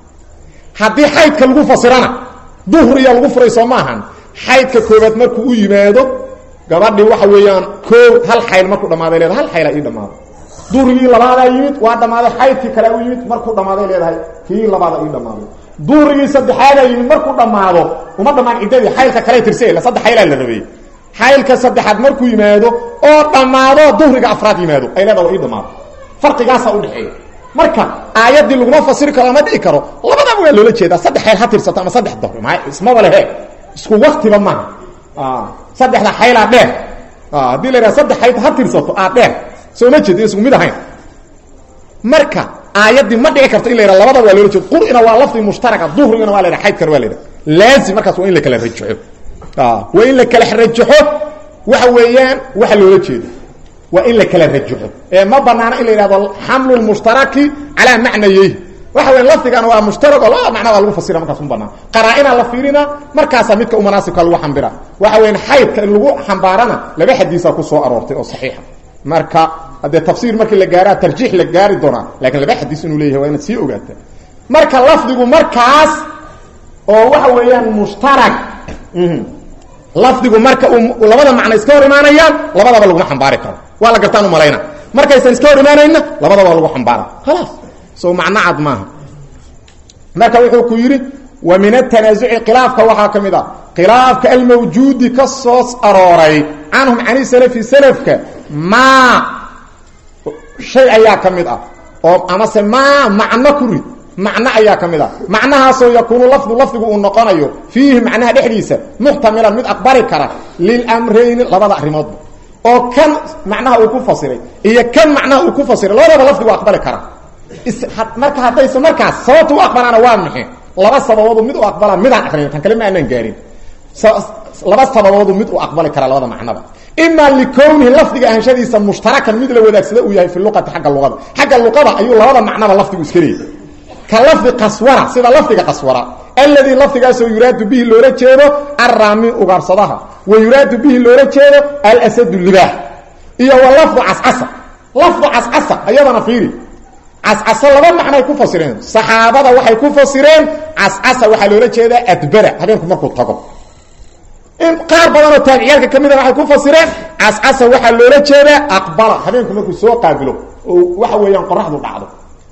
haddii xaydka lagu fasirana duhriya lagu furay soo maahan xaydka koobaad markuu u yimaado gabadhii waxa weeyaan koo hal xayl markuu dhammaaday leedahay hal xayla ii dhammaado duhrigii labaadaa yimid waa dhammaaday xaydkii kale u yimid markuu dhammaaday leedahay kii labaada ii dhammaaday duhrigii saddexaadaa yimid markuu dhammaado uma dhammaan ciddadii xaylka kale tirse ila saddex xaylaa la rabeeyey xaylka saddexaad markuu yimaado oo dhammaado duhriga afraad yimaado ay leedaha waa ii dhammaado farqigaasaa udhexeeya marka aayaddii laguma fasiri karo ama dhici karo labadaba waa loola jeedaa saddex xayl ha tirsato ama saddex dahri ma ismaba lehe isku waktiba maaha saddexda xaylaa dheer haddii la yidhaha saddex xayd ha tirsato aa dheer soo ma jeed isku mid ahayn marka aayaddii ma dhici karto in la yidhaha labadaba waa loola jeedo qur'ina waa lafdi mushtaraka duhrigana waa la yidhaha xaydkana waa la yidhaha laazim markaas waa in la kala rajaxo waa in la kala rajaxo waxa weeyaan waxa loola jeedo waa in la kala rajaxo ee ma banaana in la yidhahdo xamlu lmushtaraki calaa macnayeyh waxa weya lafdigana waa mushtarag oo labada macna waa lagu fasira markaas u banaan qaraa-inaa la fiirina markaasaa midka u manaasibka lagu xambira waxa weyan xaydka in lagu xambaarana laba xadiisaa ku soo aroortay oo saxiixa marka haddee tafsiir markii la gaaraa tarjiix la gaari doonaa lakiin laba xadiis inuu leeyahay waa inaad sii ogaata marka lafdigu markaas oo waxa weeyaan mushtarag lafdigu marka uu labada macno iska hor imaanayaan labadaba laguma xambaari karo waa la gartaan umalayna markaysan iska hor imaanayna labadaba lagu xambaara khalaas so macno cad maaha marka wuxuu ku yidhi wa min atanaasuci khilaafka waxaa ka mid ah khilaafka almawjuudi ka soo arooray canhum cani salafi salafka maa shay ayaa ka mid ah oo amase maa macno ku rid macno ayaa ka mid ah macnahaasoo yakuunu lafdu lafdigu uu noqonayo fiihi macnaha dhexdiisa muxtamilan mid aqbali kara lilamrayni labada arrimoodba oo kan macnaha uu ku fasiray iyo kan macnaha uu ku fasiray labadaba lafdigu aqbali kara marka haddayse markaas sababta u aqbalaana waa maxe laba sababoodu mid u aqbala midaan aqrin tan kale ma aanaan gaarin laba sababoodu mid u aqbali kara labada macnaba ima likownihi lafdiga ahanshadiisa mushtarakan mid la wadaagsada uu yahay fi luqati agga luqada xagga luqada ayuu labada macnaba lafdigu iska leeyay ka lafdi qaswara sida lafdiga qaswara alladii lafdigaasoo yuraadu bihi loola jeedo arraami ugaarsadaha wa yuraadu bihi loola jeedo alsadu libaax iyo wa lafdu cascasa lafdu cascasa ayadana fiiri cascasa laba macnoay ku fasireen saxaabada waxay ku fasireen cascasa waxaa loola jeedaa adbara habeenku markuu tago in qaar badanoo taabiciyaalka ka mida waxay ku fasireen cascasa waxaa loola jeedaa aqbala habeenku markuu soo qaabilo oo waxa weeyaan qoraxdu dhacdo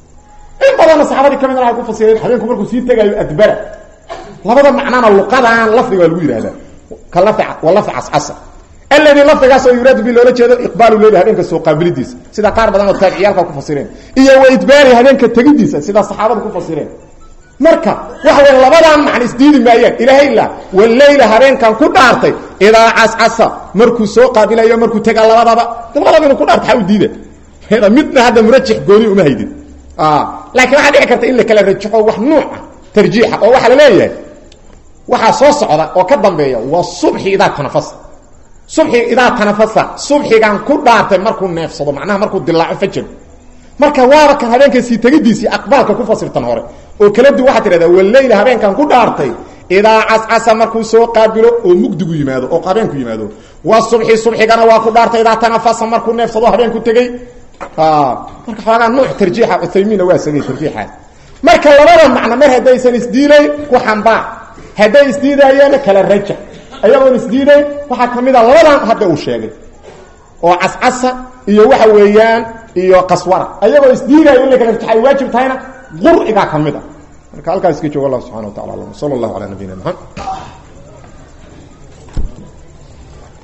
in badanna saxaabadii ka midna waxay ku fasireen habeenku markuu sii tegaayo adbara labada macnana luqadan lafdiga waa lagu yidhahdaa ka lafdi waa lafdi cascasa alladii lafdigaasoo yuraadu bi loola jeedo iqbaalu leyli habeenka soo qaabilidiisa sida qaar badan oo taabiciyaalka ku fasireen iyo wa idbaari habeenka tegidiisa sida saxaabada ku fasireen marka waxa weya labadan macna isdiidi maayaan ilaahay ilaa waleyla habeenkan ku dhaartay idaa cascasa markuu soo qaabilayo markuu tega labadaba labadaba inuu ku dhaarto xaa u diida midna hadda murajix gooni uma haydin laakiin waxaa dhici karta in la kala rajaxo wax nuuca tarjiixa oo waxaa la leeyahay waxaa soo socda oo ka dambeeya waa subxi idaa tanafasa subxi idaa tanafasa subxigan ku dhaartay markuu neefsado macnaha markuu dilaaco fajar marka waaba kan habeenka sii tegidiisii aqbaalka ku fasirtan hore oo kala du waxaa tidhahdaa waleyla habeenkan ku dhaartay idaa cascasa markuu soo qaabilo oo mugdigu yimaado oo habeenku yimaado wa subxi subxigana waa ku dhaartay idaa tanafasa markuu neefsado habeenku tegey marka xoogaa nuuc tarjiixa uthaymiinna waa sagay tarjiixaas marka labada macno mar haddaysan isdiilayn ku xambaar hadday isdiidaayeenna kala rajax ayagoon isdiidayn waxaa ka mid a labadan hadda uu sheegay oo cascasa iyo waxa weeyaan iyo qaswara ayagoo isdiidaayo in la kala rajax ay waajib tahayna qur'igaa ka mid a marka halkaas iska joogo allah subxana wa tacala alam sala allahu calaa nabiyina maxamed